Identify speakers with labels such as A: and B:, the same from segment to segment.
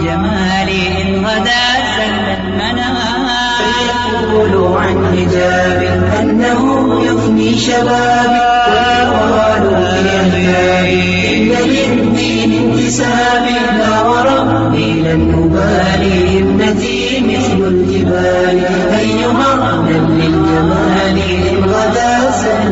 A: للجمال إن غدا سل المنام
B: فيقول عن حجاب أنه يفني شبابي ويقال في عتابي إن للدين انتسابي لا وربي لن أبالي ابنتي مثل الجبال أيها أهلا للجمال إن غدا سهل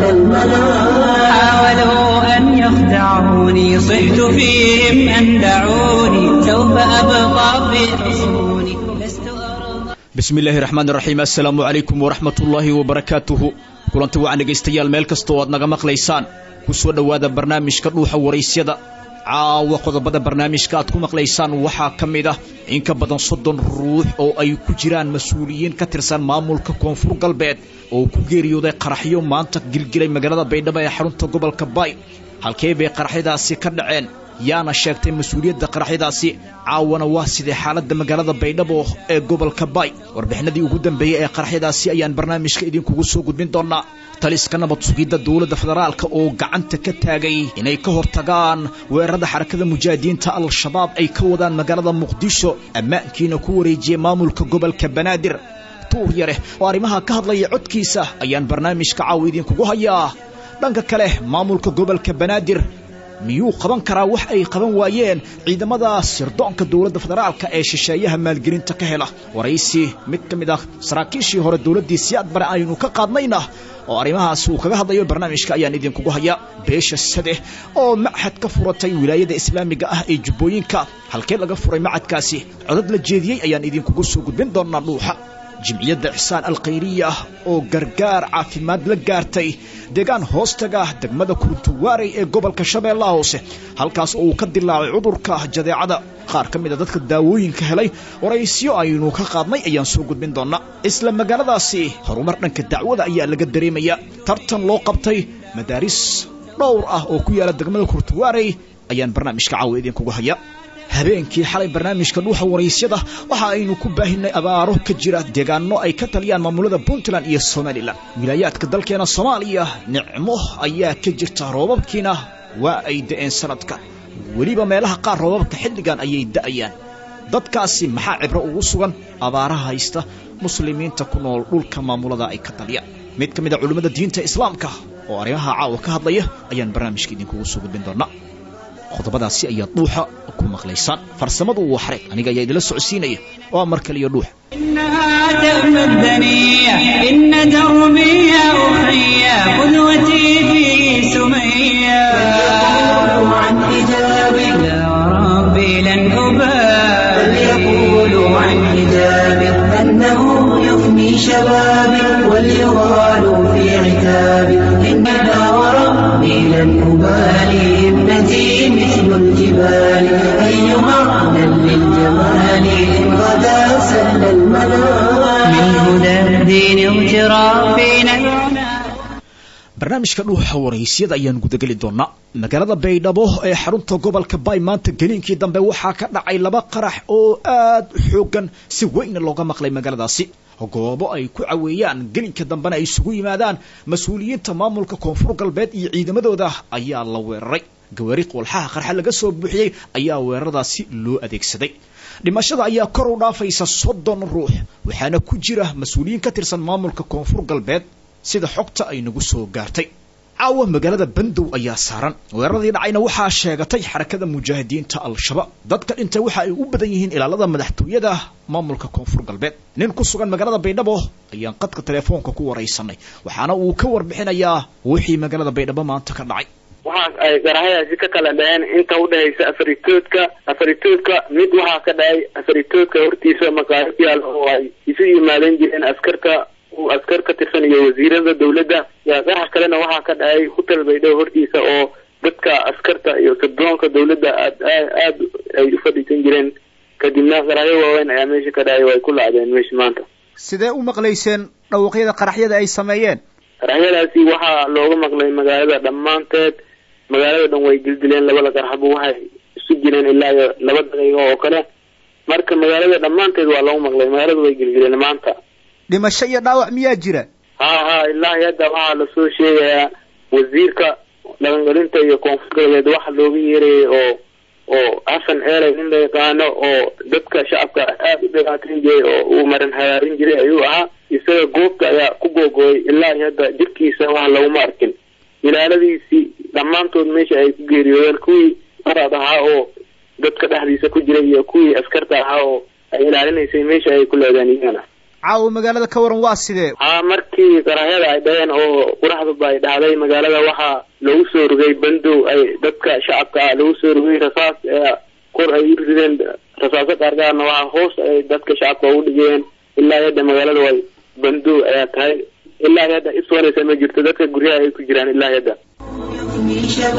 B: المنام
A: حاولوا أن يخدعوني صحت فيهم أن دعوني سوف أبقى في حصوني لست أرضى
C: bismi illaahi raxmaan raxiim assalaamu calaykum waraxmat ullaahi wabarakaatuhu kulanti wacan dhegaystayaal meel kastoo aad naga maqlaysaan ku soo dhowaada barnaamijka dhuuxa waraysyada caawa qodobada barnaamijka aad ku maqlaysaan waxaa ka mid ah in ka badan soddon ruux oo ay ku jiraan mas-uuliyiin ka tirsan maamulka koonfur galbeed oo ku geeriyooday qaraxyo maanta gilgilay magaalada baydhabo ee xarunta gobolka baay halkee bay qaraxyadaasi ka dhaceen yaana sheegtay mas-uuliyadda qaraxyadaasi caawana waa sidee xaaladda magaalada baydhabo ee gobolka baay warbixinadii ugu dambeeyey ee qaraxyadaasi ayaan barnaamijka idinkugu soo gudbin doonaa taliska nabad sugidda dowladda federaalka oo gacanta ka taagay inay ka hortagaan weerarada xarakada mujaahidiinta al-shabaab ay ka wadaan magaalada muqdisho ammaankiina ku wareejiyey maamulka gobolka banaadir tuur yare oo arrimaha ka hadlaya codkiisa ayaan barnaamijka caawa idinkugu hayaa dhanka kale maamulka gobolka banaadir miyuu qaban karaa wax ay qaban waayeen ciidamada sirdoonka dowladda federaalka ee shisheeyaha maalgelinta ka hela waraysi mid ka mid ah saraakiishii hore dowladdii siyaad bare aynu ka qaadnayna oo arrimahaasi uu kaga hadlayo barnaamijka ayaan idinkugu hayaa beesha sade oo machad ka furatay wilaayada islaamiga ah ee jubbooyinka halkee laga furay macadkaasi codad la jeediyey ayaan idinkugu soo gudbin doonaa dhuuxa jimciyadda ixsaan alkhayriya oo gargaar caafimaad la gaartay deegaan hoostaga degmada kuruntuwaarey ee gobolka shabeellaha hoose halkaas oo uu ka dilaacay cudurka jadeecada qaar ka mida dadka daawooyinka helay waraysyo aynu ka qaadnay ayaan soo gudbin doonaa isla magaaladaasi horumar dhanka dacwada ayaa laga dareemaya tartan loo qabtay madaaris dhowr ah oo ku yaala degmada kuruntuwaarey ayaan barnaamijka caawa idinkugu haya habeenkii xalay barnaamijka dhuuxa waraysyada waxa aynu ku baahinay abaaro ka jira deegaano ay ka taliyaan maamulada puntland iyo somalilan wilaayaadka dalkeena soomaaliya nicmo ayaa ka jirta roobabkiina waa ay da'een sanadka weliba meelaha qaar roobabka xilligan ayay da'ayaan dadkaasi maxaa cibro ugu sugan abaaraha haysta muslimiinta ku nool dhulka maamulada ay ka taliyaan mid ka mid a culimmada diinta islaamka oo arrimaha caawa ka hadlaya ayaan barnaamijka idinkugu soo gudbin doonaa qodobadaasi ayaad dhuuxa ku maqlaysaan farsamadu waa xareeg aniga ayaa idila socodsiinaya waa mar kaliyo dhuux
A: إنها تأمى الدنيا إن دربي يا أخي قدوتي في سمية
B: فليقولوا عن حجابي
A: يا ربي لن أبالي
B: فليقولوا عن حجابي أنه يفني شبابي وليغالوا في عتابي إنها وربي لن أبالي ابنتي مثل الجبال أيها أهلا للجمال إن غدا سهل المنام
A: من هدى الدين اغترافنا العنى
C: barnaamijka dhuuxa waraysyada ayaan gudageli doonaa magaalada baydhabo ee xarunta gobolka baay maanta geliinkii dambe waxaa ka dhacay laba qarax oo aad u xoogan si weyna looga maqlay magaaladaasi goobo ay ku caweeyaan gelinka dambena ay isugu yimaadaan mas-uuliyiinta maamulka koonfur galbeed iyo ciidamadooda ayaa la weeraray gawaari qoolxaha qarxa laga soo buuxiyey ayaa weeraradaasi loo adeegsaday dhimashada ayaa kor u dhaafaysa soddon ruux waxaana ku jira mas-uuliyiin ka tirsan maamulka koonfur galbeed sida xogta ay nagu soo gaartay caawa magaalada bandow ayaa saaran weeraradii dhacayna waxaa sheegatay xarakada mujaahidiinta al-shabaab dadka dhintay waxa ay u badan yihiin ilaalada madaxtooyada maamulka koonfur galbeed nin ku sugan magaalada baydhabo ayaan qadka telefoonka ku waraysanay waxaana uu ka warbixinayaa wixii magaalada baydhabo maanta ka dhacay
D: waxaas ay garahyadaasi ka kala dhaceen inta udhexaysa afaritoodka afaritoodka mid waxaa ka dhacay afaritoodka hortiisa maqaayad yaal oo ay isu yimaadeen jireen askarta askar ka tirsan iyo wasiirada dawladda yaa qarax kalena waxaa ka dhacay hotel baydhabo hortiisa oo dadka askarta iyo sirdoonka dawladda aad aad ay u fadhiisan jireen kadibna qaraxyo waaweyn ayaa meesha ka dhacay oo ay ku lacdeen meesha maanta
C: sidee u maqlayseen dhawaqyada qaraxyada ay sameeyeen
D: qaraxyadaasi waxaa looga maqlay magaalada dhammaanteed magaalada dhan way dildileen labada qaraxba waxay isu jireen ilaa iyo laba daqiiqo oo kale marka magaalada dhammaanteed waa loogu maqlay magaalada way gilgileen maanta
C: dhimasho iyo dhaawac miyaa jira
D: ha ha ilaahi hadda waxaa lasoo sheegayaa wasiirka dhaqangelinta iyo koonfur galbeed waxa looga yeerayay oo oo xasan eeley nin la yaqaano oo dadka shacabka aada u dhibaateyn jiray oo uu maran hagaarin jiray ayuu ahaa isaga goobta ayaa ku googooyay ilaa iyo hadda jirkiisa wax laguma arkin ilaaladiisii dhammaantood meesha ay ku geeriyoodeen kuwii arad ahaa oo dadka dhexdiisa ku jiray iyo kuwii askarta ahaa oo ay ilaalinaysay meesha ay ku leedeen iyagana
C: caawa magaalada ka waran waa sidee
D: haa markii qarahyada ay dhaheen oo quraxduba ay dhacday magaalada waxaa lagu soo rogay bandow ay dadka shacabka ah lagu soo rogay rasaas ee kor ay u rideen rasaaso qaargaarna waxaa hoos ay dadka shacabka ugu dhigeen ilaa hadda magaalada way bandow ayaa tahay ilaa hadda iswanaysa ma jirto dadka guryaha ay ku jiraan ilaa hadda
B: من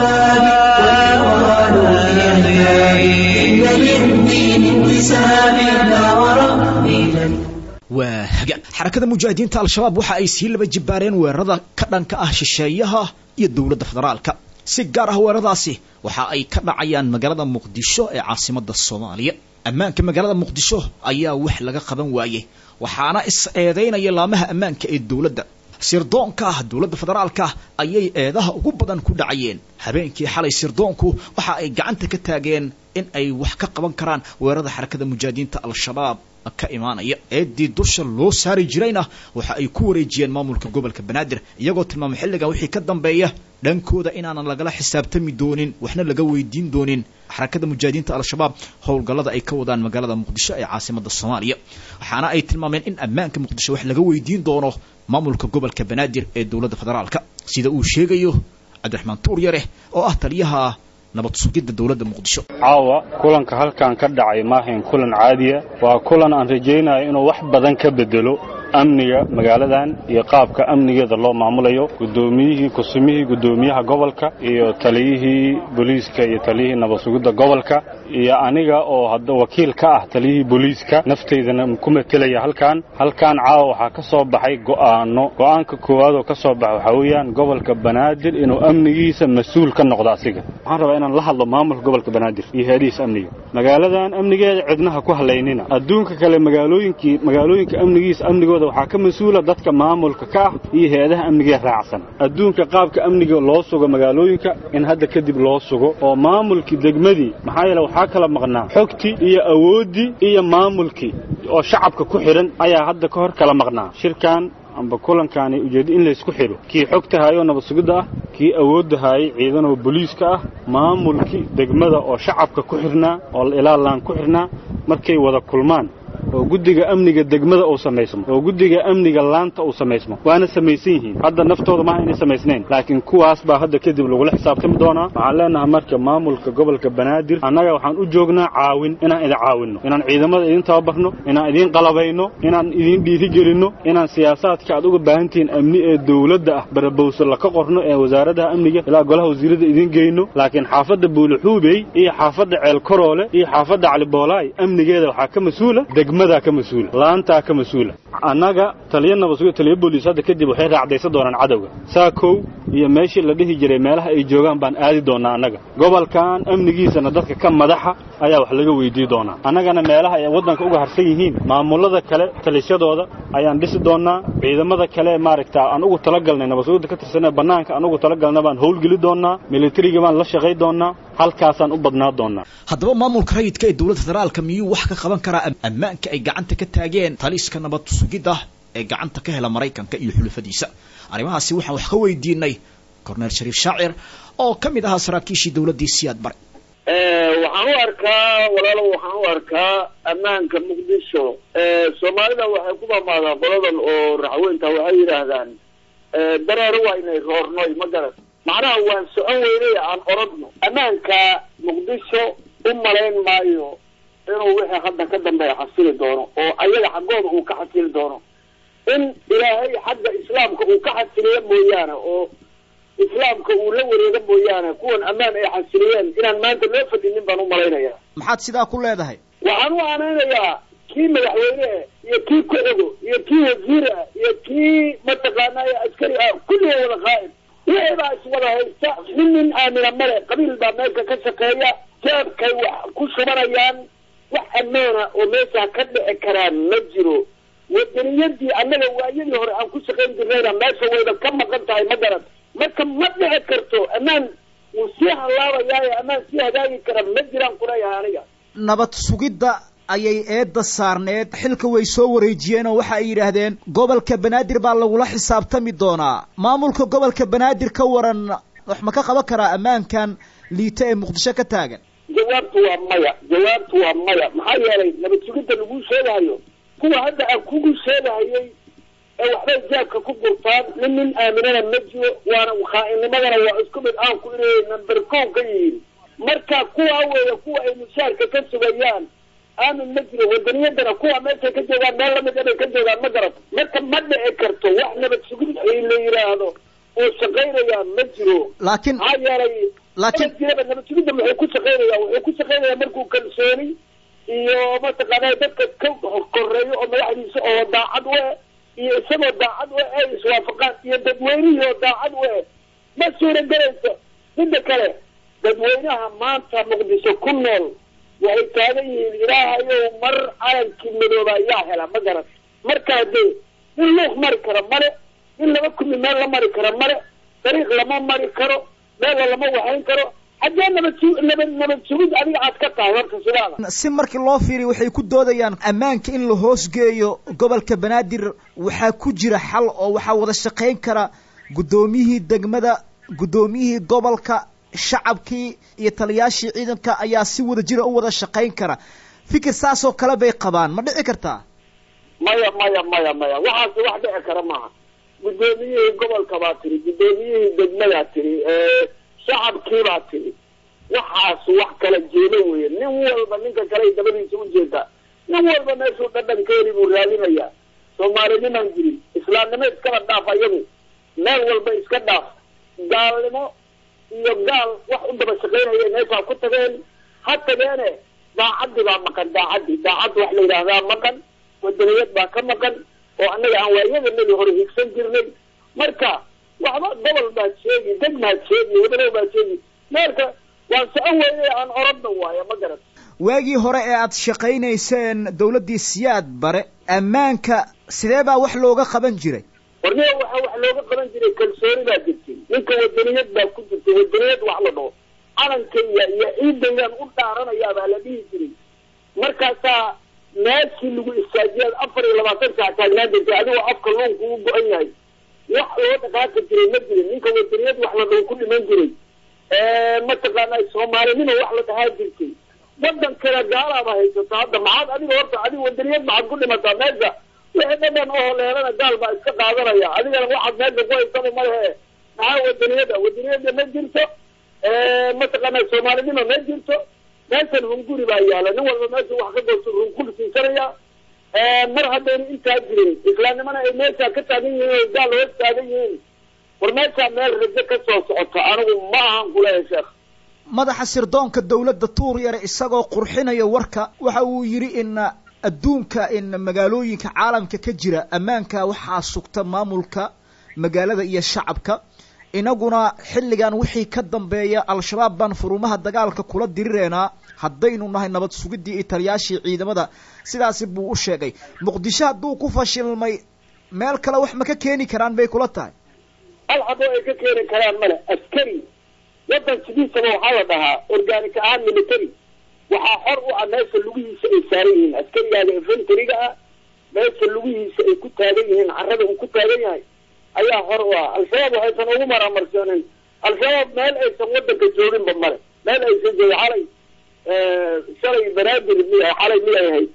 B: شبابي والقرآن في عيابي إن للدين انتساب لا وربي لن
C: waa hagaan xarakada mujaahidiinta al-shabaab waxa ay sii laba jibbaareen weerarada ka dhanka ah shisheeyaha iyo dowladda federaalka si gaar ah weeraradaasi waxa ay ka dhacayaan magaalada muqdisho ee caasimada soomaaliya ammaanka magaalada muqdisho ayaa wax laga qaban waayey waxaana is eedeynaya laamaha ammaanka ee dowladda sirdoonka ah dowladda federaalka ayay eedaha ugu badan ku dhacayeen habeenkii xalay sirdoonku waxa ay gacanta ka taageen in ay wax ka qaban karaan weerarada xarakada mujaahidiinta al-shabaab ka imaanaya eedii dusha loo saari jirayna waxa ay ku wareejiyeen maamulka gobolka banaadir iyagoo tilmaamay xilligan wixii ka dambeeya dhankooda inaanan lagala xisaabtami doonin waxna laga weydiin doonin xarakada mujaahidiinta al-shabaab howlgallada ay ka wadaan magaalada muqdisho ee caasimada soomaaliya waxaana ay tilmaameen in ammaanka muqdisho wax laga weydiin doono maamulka gobolka banaadir ee dowladda federaalka sida uu sheegayo cabdiraxmaan tuur yare oo ah taliyaha nabad sugidda dowladda muqdisho
E: caawa kulanka halkan ka dhacay maahayn kulan caadiya waa kulan aan rajaynayo inuu wax badan ka bedelo amniga magaaladan iyo qaabka amnigeeda loo maamulayo guddoomiyihii kusumihii guddoomiyaha gobolka iyo taliyihii booliiska iyo taliyihii nabad sugidda gobolka iyo aniga oo hadda wakiil ka ah taliyihii booliiska nafteydana ku matelaya halkan halkan caawa waxaa ka soo baxay go'aano go'aanka koowaad oo ka soo baxa waxaa weeyaan gobolka banaadir inuu amnigiisa mas-uul ka noqdo asiga waxaan rabaa inaan la hadlo maamulka gobolka banaadir iyo heedihiisa amniga magaaladan amnigeeda cidnaha ku halaynina adduunka kale magaalooyinkii magaalooyinka amnigiisa amnigooda waxaa ka mas-uula dadka maamulka ka ah iyo hay-adaha amnigee raacsan adduunka qaabka amniga loo sugo magaalooyinka in hadda kadib loo sugo oo maamulkii degmadii maxaa yeele waxaa kala maqnaa xogtii iyo awooddii iyo maamulkii oo shacabka ku xidhan ayaa hadda ka hor kala maqnaa shirkan amba kulankaani ujeeddo in laysku xidho kii xogta haayoo nabad sugidda ah kii awoodda haayay ciidanoo booliiska ah maamulkii degmada oo shacabka ku xidhnaa oo ilaalaan ku xidhnaa markay wada kulmaan oo guddiga amniga degmada uu samaysmo oo guddiga amniga laanta uu samaysmo waana samaysan yihiin hadda naftooda maaha inay samaysnayn laakiin kuwaas baa hadda kadib lagula xisaabtami doonaa waxaan leenahay marka maamulka gobolka banaadir annaga waxaan u joognaa caawin inaan idin caawinno inaan ciidamada idin tababarno inaan idiin qalabayno inaan idiin dhiirigelinno inaan siyaasaadka aad uga baahan tihiin amni ee dowladda ah barabowso laka qorno ee wasaaradaha amniga ilaa golaha wasiirada idiin geyno laakiin xaafadda buulixuubey iyo xaafadda ceelkaroole iyo xaafadda caliboolaay amnigeeda waxaa ka mas-uula degmadaa ka mas-uula laantaa ka mas-uula annaga taliya nabadsugo taliya booliis hadda kadib waxay raacdaysan doonaan cadowga saakow iyo meeshii la dhihi jiray meelaha ay joogaan baan aadi doonaa annaga gobolkan amnigiisana dadka ka madaxa ayaa wax laga weydii doonaa annagana meelaha ay waddanka uga harsan yihiin maamullada kale talisyadooda ayaan dhisi doonnaa ciidamada kale maaragta aan ugu talagalnay nabadsugidda ka tirsanee bannaanka aan ugu talagalna baan howlgeli doonnaa militariga baan la shaqay doonnaa halkaasaan u badnaa doonnaa
C: haddaba maamulka rayidka ee dowladda federaalka miyuu wax ka qaban karaa ammaanka ay gacanta ka taageen taliska nabad sugidda ee gacanta ka hela maraykanka iyo xulafadiisa arrimahaasi waxaan wax ka weydiinay corneel shariif shaacir oo ka mid ahaa saraakiishii dowladdii siyaad bare
F: waxaan u arkaa walaalow waxaan u arkaa ammaanka muqdisho soomaalida waxay ku mamaadaa qoladan oo raxweynta waxay yidhaahdaan dareero waa inay roornoy ma garan macnaha waan socon weynay aan orodno ammaanka muqdisho u malayn maayo inuu wixii hadda ka dambeeya xasili doono oo ayaga xaggooda uu ka xasili doono in ilaahay xagga islaamka uu ka xasiliyo mooyaane oo islaamka uu la wareego mooyaane kuwan ammaan ay xasiliyeen inaan maanta loo fadhinin baan u malaynaya
C: maxaad sidaa ku leedahay
F: waxaan u aanaynayaa kii madaxweyne iyo kii ku-xigo iyo kii wasiir ah iyo kii mataqaanaa askari ah kulliga wada qaa'id wixii baa iswada haysta nin nin aamina male qabiil baa meesha ka shaqeeya jeebkay wax ku shubanayaan wax ammaana oo meesha ka dhici karaan ma jiro wadaniyadii annaga waayadii hore aan ku shaqayn jirnayna meesha wayba ka maqan tahay ma garan marka ma dhici karto ammaan wuu sii hallaabayaaye ammaan sii hagaagi kara ma jiraan kuleeyahay aniga
C: nabad sugidda ayay eedda saarneed xilka way soo wareejiyeen oo waxa ay yidhaahdeen gobolka banaadir baa lagula xisaabtami doonaa maamulka gobolka banaadir ka waran wax ma ka qaban karaa ammaankan liita ee muqdisho ka taagan
F: jawaabtu waa maya jawaabtu waa maya maxaa yeelay nabad sugidda laguu sheegahayo kuwa hadda aan kugu sheegahayay ee waxbay jaabka ku gurtaan nin nin aaminana ma jiro waana khaa'inimadana waa isku mid aan ku inay number kow ka yihiin marka kuwaa weeye kuwa ay mushaarka ka sugayaan aamin ma jiro wadaniyadana kuwa meeshay ka joogaan meel lamid inay ka joogaan ma garato marka ma dhici karto wax nabad sugid ay la yidhaahdo oo shaqaynayaa ma jiro
C: laakiin
F: maxaa yeelay
C: laakiin
F: nabad jiraba nabad sugidda muxuu ku shaqaynayaa wuxuu ku shaqaynayaa markuu kalsooni iyo mataqaanaa dadka ka koreeyo oo madaxdiisa oo daacad u eh iyo isagoo daacad u eh ay iswaafaqaan iyo dadweynihii oo daacad u eh ma suuragelayso midda kale dadweynaha maanta muqdisho ku nool waxay taagan yihiin ilaahayow mar calankii midooba ayaa hela ma garan markaa dee in luuq mari karo male in laba kumi meel la mari karo male dariiq lama mari karo meella lama waxayn karo haddee nabad su nabad nabad sugid adiga aad ka tahay horta sidaada
C: si markii loo fiiriyo waxay ku doodayaan ammaanka in la hoosgeeyo gobolka banaadir waxaa ku jira xal oo waxaa wada shaqayn kara guddoomiyihii degmada guddoomiyihii gobolka shacabkii iyo taliyaashii ciidanka ayaa si wada jira u wada shaqayn kara fikir saasoo kale bay qabaan ma dhici kartaa
F: maya maya maya maya waxaasi wax dhici kara maaha guddoomiyihii gobolka baa tiri guddoomiyihii degmadaa tiri shacabkiibaa tiri waxaas wax kala jeedo weeye nin walba ninka kale dabadiisa u jeedaa nin walba meeshuu dhadhankeeli buu raadinayaa soomaalinimaan jirin islaamnimo iskaba dhaaf ayagu meel walba iska dhaaf gaalnimo iyo gaal wax u daba shaqaynaya meeshaa ku tageen ha tageene daacaddi baa maqan daacaddi daacad wax la yidhaahdaa maqan wadaniyad baa ka maqan oo annaga aan waayadanadi hore higsan jirnay marka waxba gobol baad sheegi deg baad sheegi wadanow baad sheegi meelka waan socon weyne aan orodna waayo ma garan
C: waagii hore ee aad shaqaynayseen dawladdii siyaad bare ammaanka sidee baa wax looga qaban jiray
F: warniga waxa wax looga qaban jiray kalsooni baa jirtay ninka wadaniyad baa ku jirtay wadaniyad wax la dhaho calankayga iyo ciidaygaan u dhaaranayaa baa la dhihi jiray markaasaa meeshii lagu istaajiyaad afar iyo labaatan saac taagnaan jirtay adigoo afka luunku u go-an yahay wax loo dhaqaaqi jiray ma jirin ninka wadaniyad wax la dhaho ku dhiman jiray mataqaana soomaalinimo wax la dhahaa jirtay wadankana gaalaaba haysato hadda maxaad adiga horta adiga wadaniyad maxaad ku dhimataa meesha wixii dhadhan oo leelana gaal baa iska qaadanaya adigana waxaad meesha ku haysaba malehe maxaa wadaniyada wadaniyada ma jirto mataqaana soomaalinimo ma jirto meeshan hunguri baa yaala nin walba meesha wax ka goosto runkur siisanaya mar haddayna intaa jirin islaamnimana ay meesha ka taagan yihiin oo gaal hoos taagan yihiin war meeshaa meel rajo ka soo socoto anigu ma ahan kuleeya sheekh
C: madaxa sirdoonka dawladda tuur yare isagoo qurxinaya warka waxa uu yidhi in adduunka in magaalooyinka caalamka ka jira ammaanka waxaa sugta maamulka magaalada iyo shacabka inaguna xilligan wixii ka dambeeya al-shabaab baan furumaha dagaalka kula dirireynaa haddaynu nahay nabad sugiddii iyo taliyaashii ciidamada sidaasi buu u sheegay muqdisho hadduu ku fashilmay meel kale wax ma ka keeni karaan bay kula tahay
F: hal habo ay ka keeni karaan male askari waddan sidiisaba waxaa la dhahaa organic ahaan military waxaa xor u ah meesha lugihiisa ay saaran yihiin askarigaaga infantariga ah meesha lugihiisa ay ku taagan yihiin carrada uu ku taagan yahay ayaa xor u ah al-shabaab waxaysan ugu maramarsoonin al-shabaab meel aysan wadanka jooginba male meel aysan joogin xalay shalay banaadir miya xalay miyay ahayd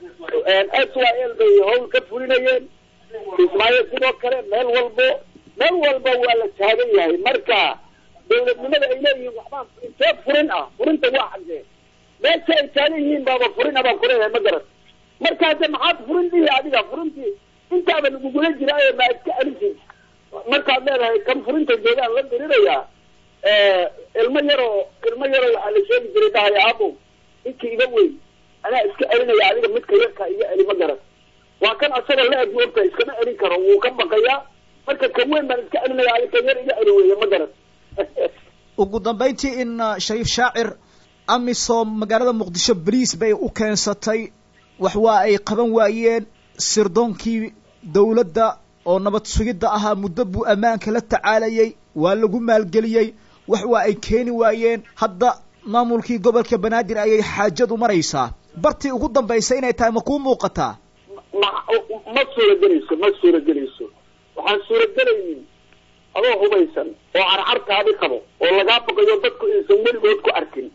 F: s y l bay hawl ka fulinayeen ismaaciil sidoo kale meel walbo meel walba waa la taagan yahay marka dawladnimada ay leeyihiin waxbaan intee furin ah furinta waa xagee meesha ay taagan yihiin baaba furin abaan kuleeyahay ma garan marka hadde maxaad furin dhihi adiga furintii intaaba lagugula jiraayo maa iska alisid markaad leedahay kan furinta joogaan la dirirayaa ilmo yaroo ilmo yaroo waxaa la sheegi jiray dhahaya abo ninkii iga weyn anaa iska celinaya adiga midka yarka iga celi ma garan waa kan asaga la eg ogta iskama celin karo wuu ka baqayaa marka kan weyn baan iska celinaya adiga kan yar iga celi weeye ma garan
C: ugu dambayntii in shariif shaacir amisom magaalada muqdisho bariis bay u keensatay wax waa ay qaban waayeen sirdoonkii dawladda oo nabad sugidda ahaa muddo buu ammaanka la tacaalayay waa lagu maalgeliyey wax waa ay keeni waayeen hadda maamulkii gobolka banaadir ayay xaajadu maraysaa bartii ugu dambaysa inay tahay ma kuu muuqataa
F: ma ma suuragelayso ma suuragelayso waxaan suuragelaynin adoo hubaysan oo carcartaadi qabo oo lagaa baqayo dadku aysan weligood ku arkin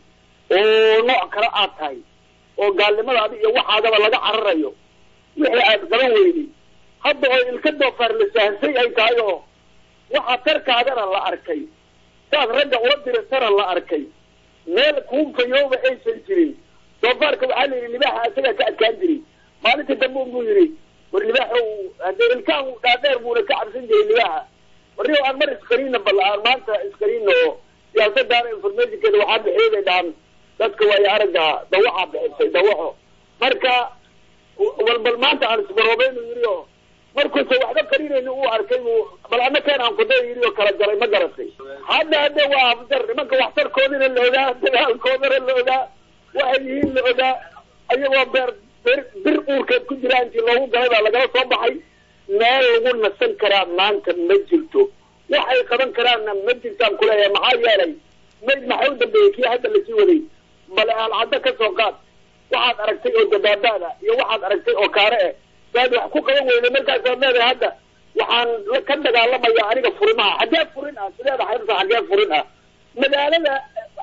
F: oo nooc kale aad tahay oo gaalnimadaadi iyo waxaadaba laga cararayo wixii aad qaban weyday hadda oo ilka doofaar la sahsay ay tahay oo waxa tarkaagana la arkay saad ragga ula dirisana la arkay meel kuufayooba aysan jirin doofaarka waxaa la yidhi libaaxa isagaa ka adkaan jiray maalintii dambe unbuu yidhi war libaaxa hadee ilkaan dhaadheer buuna ka cabsan jiray libaaxa warri aan mar iskariina balla aan maanta iskariina oo siyaasadaana informationkeeda waxaa bixiyay bay dhahan dadka waayo aragga dawaxa bixisay dawaxo marka walbal maanta aan isbaroobaynu yidhi oo markuusa waxba qarinayni uu arkay buu bal ana keen aan kuda yidhi oo kala jaray ma garatay hadda hadda waa afdar nimanka waxtarkoodina la ogaa dagaalkoodana la ogaa waxay yihiin la ogaa ayagoo beer bir bir uurkeed ku jira intii loogu galay baa lagala soo baxay meel lagu nasan karaa maanta ma jirto waxay qaban karaanna ma jirtaan kuleeyahay maxaa yeelay mayd maxaa u dambeeyey kii hadda lasii waday bale aalcaddo ka soo qaad waxaad aragtay oo dabaabaada iyo waxaad aragtay oo kaare eh saad wax ku qaban weyda markaasaad leedahay hadda waxaan ka dagaalamaya aniga furimaha xaggee furin ah sideeda xaybta xaggee furin ah magaalada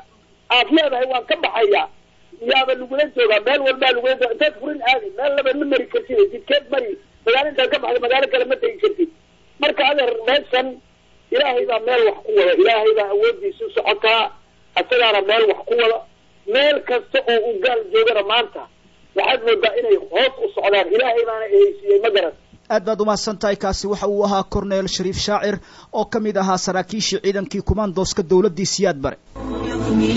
F: aad leedahay waan ka baxaya yaaba lagula joogaa meel walbaa lagula jooga intaad furin aadi meel laba ma mari kartid jidkeed mari magaalo intaad ka baxda magaalo kale ma tegi kartid marka adeer meeshan ilaahay baa meel wax ku wada ilaahay baa awoodiisu socotaa isagaana meel wax ku wada meel kasta oo uu gaal joogana maanta waxaad moodaa inay hoos u socdaan ilaahay baana ehaysiiyey ma garan
C: aad baad umahadsan tahay kaasi waxa uu ahaa corneel shariif shaacir oo ka mid ahaa saraakiishii ciidankii kumaandooska dowladdii siyaad bare
B: من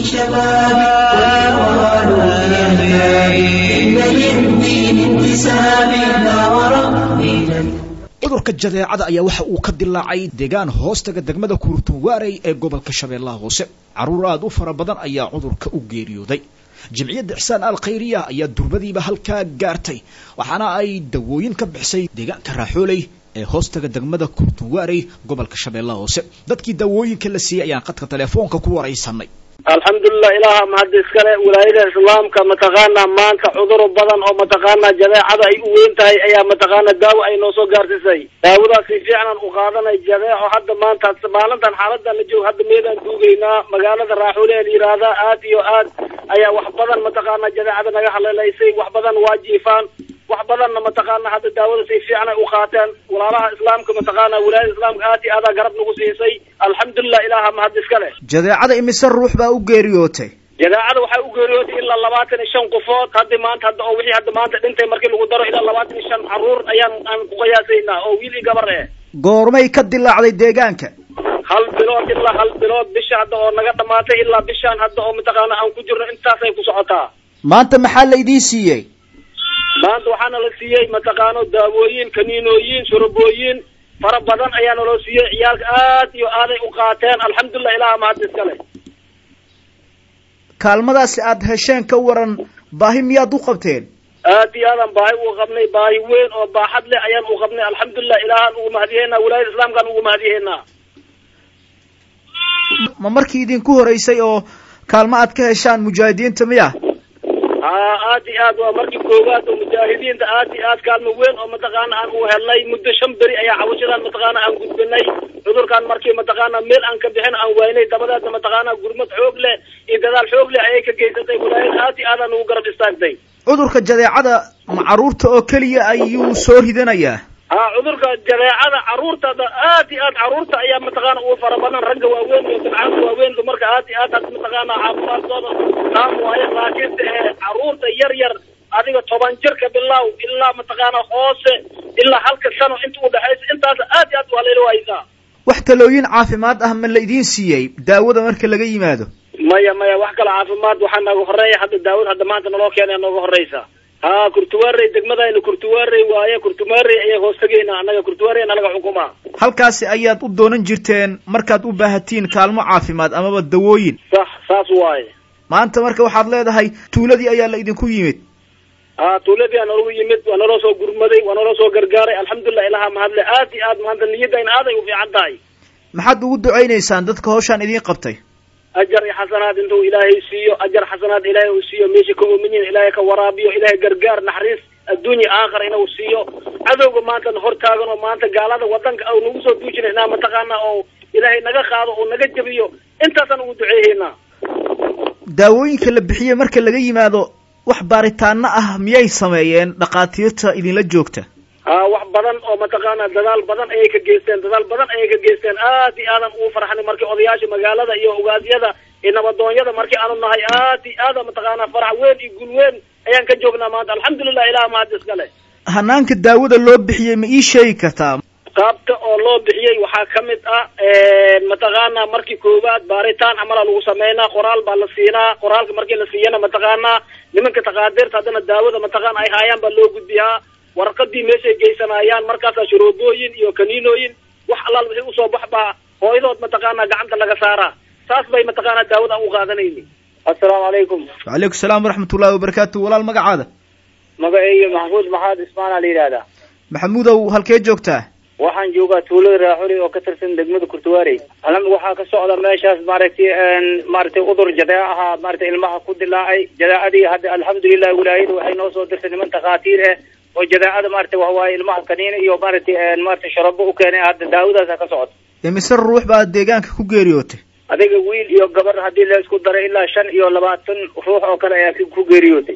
B: شبابي والقرآن يحيي إن للدين انتساب لا وربي لن
C: cudurka jadeecada ayaa waxa uu ka dilaacay deegaan hoostaga degmada kuurtunwaarey ee gobolka shabeellaha hoose carruur aad u fara badan ayaa cudurka u geeriyooday jimciyadda ixsaan al khayriya ayaa durbadiiba halkaa gaartay waxaana ay dawooyin ka bixisay deegaanka raaxooley ee hoostaga degmada kuurtunwaarey gobolka shabeellaha hoose dadkii dawooyinka la siiyey ayaan qadka telefoonka ku waraysanay
G: alxamdulilah ilaaha mahad iskale wilaayada islaamka mataqaanaa maanta cuduro badan oo mataqaanaa jadeecada ay u weyn tahay ayaa mataqaanaa daawo ay noo soo gaarsiisay daawadaas si fiicnan u qaadanay jadeeco hadda maanta maalintan xaaladan la joogo hadda meedaan duugaynaa magaalada raaxuule ee la yidhaahdaa aad iyo aad ayaa wax badan mataqaanaa jadeecada naga halelaysay wax badan waa jiifaan wax badanna mataqaana hadda daawada si fiican ay u qaateen walaalaha islaamka mataqaana wilaayada islaamka aad iyo aadaa garab nagu siisay alxamdulilah ilaaha mahad iskale
C: jadeecada imise ruux baa u geeriyootay
G: jadeecada waxay u geeriyootay ilaa labaatan iyo shan qofood haddi maanta hadda oo wixii hadda maanta dhintay markii lagu daro ilaa labaatan iyo shan caruur ayaan aan ku qiyaasaynaa oo wiil iyo gabar eh
C: goormay ka dilaacday deegaanka
G: hal bilood ilaa hal bilood bisha hadda oo naga dhamaatay ilaa bishaan hadda oo mataqaana aan ku jirno intaasay ku socotaa
C: maanta maxaa la idiin siiyey
G: maanta waxaana la siiyey mataqaano daawooyin kaniinooyin shurubooyin fara badan ayaa naloo siiyey ciyaalka aad iyo aaday u qaateen alxamdulilah ilaha mahad iskale
C: kaalmadaasi aad hesheen ka waran baahi miyaad u qabteen
G: aad iyo aadaan baahi uga qabnay baahi weyn oo baaxad leh ayaan u qabnay alxamdulilah ilahaan ugu mahadiyeynaa wilaayada islaamkaan ugu mahadiyeynaa
C: ma markii idinku horeysay oo kaalmo aad ka heshaan mujaahidiinta miya
G: haa aad iyo aad waa markii koowaad oo mujaahidiinta aad iyo aad kaalmo weyn oo mataqaana aan u helnay muddo shan beri ayaa cawashadan mataqaana aan gudbinay cudurkaan markii mataqaana meel aan ka bixin aan waynay dabadeedna mataqaana gurmad xoog leh iyo dadaal xoog leh ayay ka geysatay wilaayada aad iyo aadaan ugu garab istaagtay
C: cudurka jadeecada ma carruurta oo keliya ayuu soo ridanayaa
G: haa cudurka jadeecada carruurta aad iyo aad carruurta ayaa mataqaana ugu fara badan ragga waaweyn iyo dabcaanka waaweyn dumarka aad iyo aad had mataqaana caafimaadkooda qaam waayo laakiinse ee carruurta yar yar adiga toban jirka bilow ilaa mataqaana hoose ilaa halka sano inta udhexaysa intaas aad iyo aad waa layla waaysaa
C: wax talooyin caafimaad ah ma la idiin siiyey daawada marka laga yimaado
G: maya maya wax kale caafimaad waxaa nooga horeeya hadda daawad hadda maanta naloo keenaya nooga horeysa ha kurtuwaarey degmadayna kurtuwaarey waaye kurtuwaarey ayay hoos tegaynaa annaga kurtuwaarey nalaga xukumaa
C: halkaasi ayaad u doonan jirteen markaad u baahatiin kaalmo caafimaad amaba dawooyin
G: sax saas waaye
C: maanta marka waxaad leedahay tuuladii ayaa la idinku yimid
G: ha tuuladii aa nalagu yimid waa naloo soo gurmaday waa naloo soo gargaaray alxamdulilah ilaha mahadle aad iyo aad maanta niyadayna aaday u fiican tahay
C: maxaad ugu ducaynaysaan dadka hawshaan idiin qabtay
G: ajar iyo xasanaad intuu ilaahay siiyo ajar xasanaad ilaahay uu siiyo meesha ka oomin yihin ilaahay ka waraabiyo ilaahay gargaar naxariis adduunya aakhira inuu siiyo cadowga maanta hor taagan oo maanta gaalada wadanka au nagu soo duujina inaa mataqaana oo ilaahay naga qaado oo naga jabiyo intaasaan ugu duceeyeynaa
H: daawooyinka la bixiyey marka laga yimaado wax baaritaano ah miyay sameeyeen dhakhaatiirta idinla joogta
G: ha wax badan oo mataqaana dadaal badan ayay ka geysteen dadaal badan ayay ka geysteen aad iyo aadan ugu farxnay markii odayaasha magaalada iyo ogaasyada iyo nabadoonyada markii aanu nahay aad iyo aada mataqaana farax weyn iyo gul weyn ayaan ka joognaa maanta alxamdulilah ilaah mahad iskale
H: hanaanka daawada loo bixiyey ma ii sheegi kartaa
G: qaabta oo loo bixiyey waxaa ka mid ah mataqaana markii koowaad baaritaan camala lagu sameynaa qoraal baa la siinaa qoraalka markii la siiyana mataqaana nimanka takaadirta haddana daawada mataqaana ay haayaan baa loo gudbiyaa warqadii meeshay geysanayaan markaasaa shuruubooyin iyo kaniinooyin wax allaal wixii usoo bax baa hooyadood mataqaana gacanta laga saaraa saas bay mataqaana daawada u qaadanayni assalaamu calaykum
H: wacalaykum salaam waraxmat ullahi wabarakaatu walaal magacaada
G: magaceyga maxamuud maxaad ismaana la yidhahdaa
H: maxamuudow halkee joogtaa
G: waxaan joogaa tuulada raaxuli oo ka tirsan degmada kurtuwaarey alami waxaa ka socda meeshaas maaragtay maaragtay udur jadeeca ahaa maaragtay ilmaha ku dilaacay jadeecadii hadda alxamdulilah wilaayada waxay noo soo dirtay niman takhaatiir ah oo jadeecada maaragtay waxawaaye ilmaha kaniina iyo maaragtay maaragtay sharabo u keenay hadda daawadaasa ka socota
H: imise ruux baa deegaanka ku geeriyootay
G: adiga wiil iyo gabar haddii la isku daray ilaa shan iyo labaatan ruux oo kale ayaa ku geeriyootay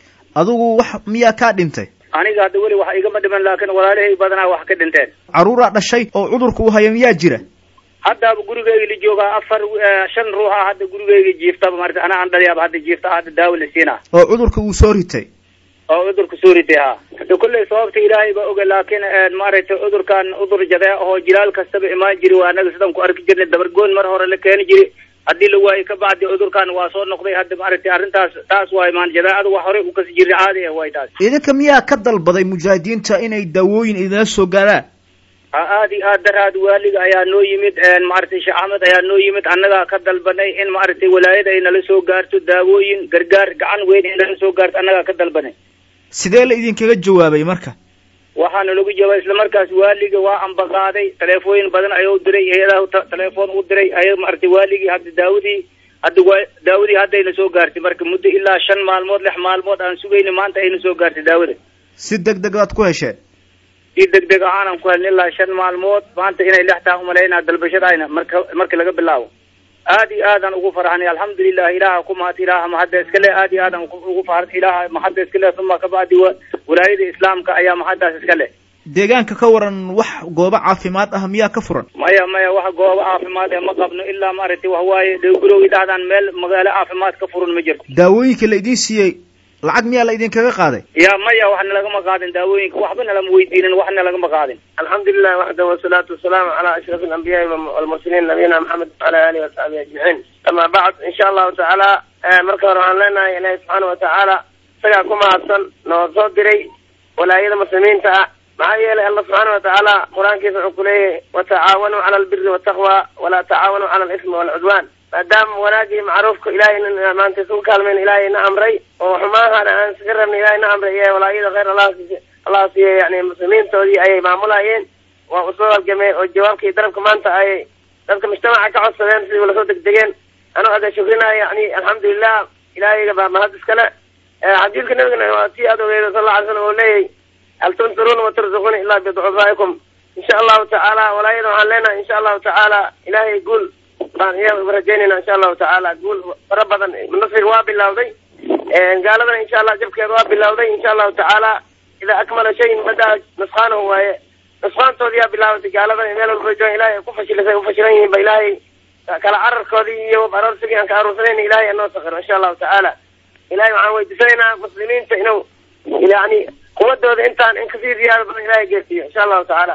H: adigu wax miyaa kaa dhintay
G: aniga hadda weli wax igama dhiman laakiin walaalahay badanaa wax ka dhinteen
H: carruuraa dhashay oo cudurka uu haya miyaa jira
G: haddaaba gurigeyga la joogaa afar shan ruux ah hadda gurigeyga jiiftaba maarata ana aan dhaliyaaba hadda jiifta hadda daawo la siinaa
H: oo cudurka uu soo ritay
G: oo cudurka soo ritay ha hadda kolley sababta ilaahay baa oga laakiin maaragtay cudurkan cudur jadee ahoo jilaal kastaba imaan jiri waa anaga sidan ku arki jirnay dabargoon mar hore la keeni jiri haddii la waayo ka bacdi cudurkan waa soo noqday hadda maaragtay arrintaas taas waay maan jadeecada wax horey u kasi jirnay caadi ah waay taas
H: idinka miyaa ka dalbaday mujaahidiinta inay daawooyin idinla soo gaaraan
G: ha aad iyo aad daraad waaliga ayaa noo yimid maaragtay sheekh axmed ayaa noo yimid annagaa ka dalbanay in maaragtay walaayada ay nala soo gaarto daawooyin gargaar gacan weyn ay nala soo gaarto annagaa ka dalbanay
H: sidee la idinkaga jawaabay marka
G: waxaana lagu jawaabay isla markaas waaliga waa ambaqaaday taleefooyin badan ayuu diray hay-adaha telefoon u diray ay maaragtay waaligii hadda daawadii hadda waa daawadii haddayna soo gaartay marka muddo ilaa shan maalmood lix maalmood aan sugayna maanta ayna soo gaartay daawada
H: si deg deg aad ku hesheen
G: si deg deg ahaanan ku helna ilaa shan maalmood maanta inay lix taha umalaynaa dalbashadayna marka marka laga bilaabo aad iyo aadaan ugu farxnay alxamdulilah ilaaha ku mahad ilaaha mahadda iskale aad iyo aadaan ugu farx ilaaha mahadda iskale uma kabacdi walaayada islaamka ayaa mahaddaas iskale
H: deegaanka ka waran wax goobo caafimaad ah miyaa ka furan
G: maya maya wax goobo caafimaad ee ma qabno ilaa maaragtay waxawaaye dhowgurowgi dhahdaan meel magaalo caafimaad ka furan ma jirto
H: daawooyinka la idiin siiyey lacag miyaa la idinkaga qaaday
G: ya maya waxna lagama qaadin daawooyinka waxba nalama weydiinin waxna lagama qaadin
F: alxamdulilah waxda wasalaatu wasalaamu calaa ashraf alambiyaai walmursaliin nabiyina maxamed wala alihi wasaxbihi ajmaciin ama bacd insha allahu tacaala marka hore waxaan leenahay ilaahi subxaana watacaala isagaa ku mahadsan noo soo diray walaayada muslimiinta ah maxaa yeelay alla subxaana watacaala qur-aankiisa wuxuu ku leeyahay watacaawanuu cala albiri wataqwa walaa tacaawanuu cala alismi waalcudwaan maadaama wanaagii macruufka ilaahay maanta isugu kaalmeyn ilaahay na amray oo xumaahana aan iskaga rabna ilaahay na amray iyo walaayada khayr allah allah siiye yani muslimiintoodii ayay maamulayeen waa usoo halgameen oo jawaabkii darabka maanta ay dadka mujtamaca ka codsadeen sidii lasoo degdegeen anuu ada shukrinaya yani alxamdulilah ilaahayga baa mahad iskale xadiidka nabigana waa tii aad ogeeda sal alla alay slam oo leeyahy hal tunsuruuna watarzuquuna ilaa biducufaa'ikum insha allahu tacaala walaayada waxaan leenahay insha allahu tacaala ilaahay guul baan iya rajaynayna insha allahu tacaala guul fara badan nasriga waa bilawday gaaladana insha allah jabkeeda waa bilawday insha allahu tacaala idaa akmala shayin badaa nusqaanahu waaye nusqaantoodi yaa bilaabatay gaaladana meel walba joogan ilahay ay ku fashilisay ufashilan yihiin ba ilaahay kala cararkoodii iyo aroorsigii aan ka aruursanayna ilahay anoo sakiro insha allahu tacaala ilahay waxaan weydiisanaynaa muslimiinta inuu yani quwadooda intaan in kasii ziyaado badan ilahay geersiiyo insha allahu tacaala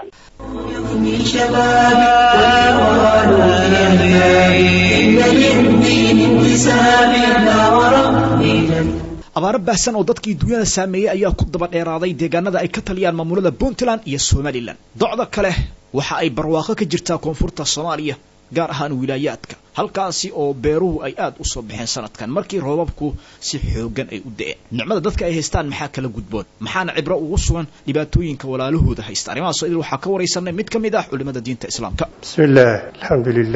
B: من شبابي والقرآن يحيي إن للدين انتساب لا وربي جل
C: abaaro baahsan oo dadkii dunyada saameeyey ayaa ku daba dheeraaday deegaanada ay ka taliyaan maamulada puntland iyo somalilan docda kale waxa ay barwaaqo ka jirtaa koonfurta soomaaliya gaar ahaan wilaayaadka halkaasi oo beeruhu ay aad u soo baxeen sanadkan markii roobabku si xoogan ay u da'een nicmada dadka ay haystaan maxaa kala gudboon maxaana cibro ugu sugan dhibaatooyinka walaalahooda haysta arrimahaasoo idil waxaa ka waraysanay mid ka mid ah culimada diinta islaamka
I: بسم الله الحمد لله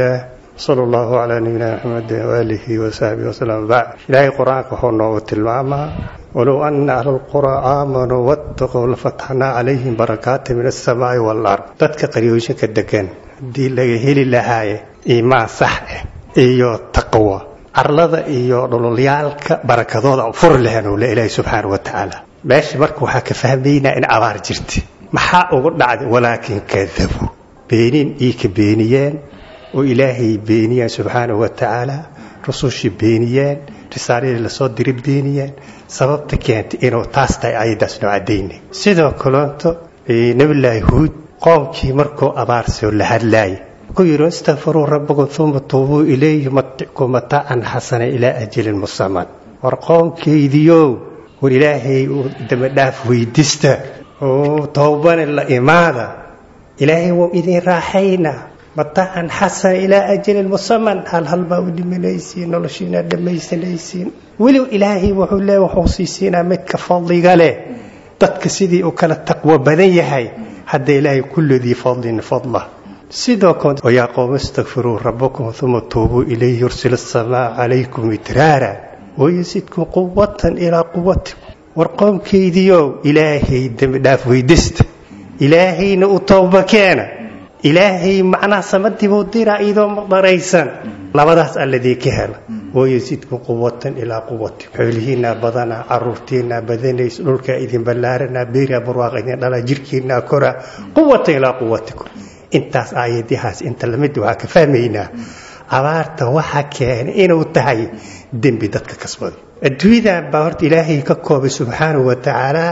I: sala allahu calaa nabiyina maxamedin waaalihi wasaxbihi wasalam bacd ilaahay qur-aanka wuxuu noogu tilmaamaa walow ana ahla lquraa aamanuu wattaquu lafatxnaa calayhim barakaati min alsamaa'i waalard dadka qaryooyinka degan haddii laga heli lahaaye iimaan sax ah iyo taqwa carlada iyo dhololyaalka barakadooda fur lehenu le ilaahi subxaana wa tacaala meesha marka waxaa ka fahmaynaa in abaar jirta maxaa ugu dhacday walaakin kadabuu beenin ii ka beeniyeen oo ilaahay beeniyeen subxaana wa tacaala rusushii beeniyeen risaaladii lasoo diri beeniyeen sababta keentay inuu taas tahay ayadaas noo caddaynay sidoo kaleonto nabilaahi huud qoomkii markuu abaarsoo la hadlaayay ku yidhi istakfiruu rabbakum uma tuubuu ilayhi matikum mataacan xasana ilaa ajalin musaman war qoomkaydiyow war ilaahay uu dambadhaaf weydista oo towbane la imaada ilaahay wuu idin raaxaynaa mataacan xasana ilaa ajalin musaman hal hal baa u dhimanaysiin noloshiina dhammaysanaysiin weli ilaahay wuxuu leey wuxuu siisiinaa midka fadliga leh dadka sidii uu kala taqwo badan yahay hadda ilaahay kulladii fadlin fadla sidoo kale wayaa qowma istakfiruu rabbakum uma tuubuu ilayhi yursil asamaa calaykum idraara wayasidkum quwatan ilaa quwatikum war qoomkaydiiow ilaahay dembi dhaaf weydista ilaahayna u towba keena ilaahay macnaha samadiibuu diraa idoo maqdaraysan labadaas alladii ka hela wayasidkum quwatan ilaa quwatikum xoolihiinaa badanaa caruurtiinaa badanays dhulkaa idin ballaaranaa beeraa barwaaq idin dhalaa jirhkiinaa koraa quwatan ilaa quwatikum intaas aayadahaas inta lamid waxaa ka fahmaynaa abaarta waxa keenay inuu tahay dembi dadka kasbaday adduunyadan baa horta ilaahay ka koobay subxaanahu wa tacaala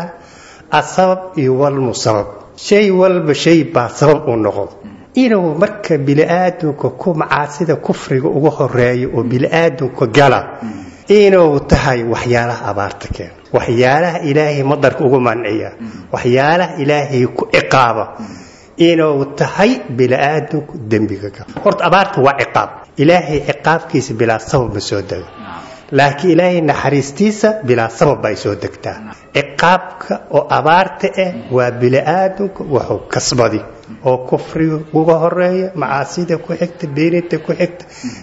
I: asabab iyo walmusabab shay walba shay baa sabab u noqdo inuu marka bini'aadamka ku macaasida kufriga uga horeeyo oo bini'aadamka gala inuu tahay waxyaalaha abaarta keena waxyaalaha ilaahay madarka ugu manciya waxyaalaha ilaahay ku ciqaaba inuu tahay bini'aadamku dembiga gala horta abaarta waa ciqaab ilaahay ciqaabkiisa bilaa sabab ma soo dego laakiin ilaahay naxariistiisa bilaa sabab bay soo degtaa ciqaabka oo abaarta ah waa bini'aadamku wuxuu kasbadi oo kufriga uga horeeya macaasida ku xigta beeninta ku xigta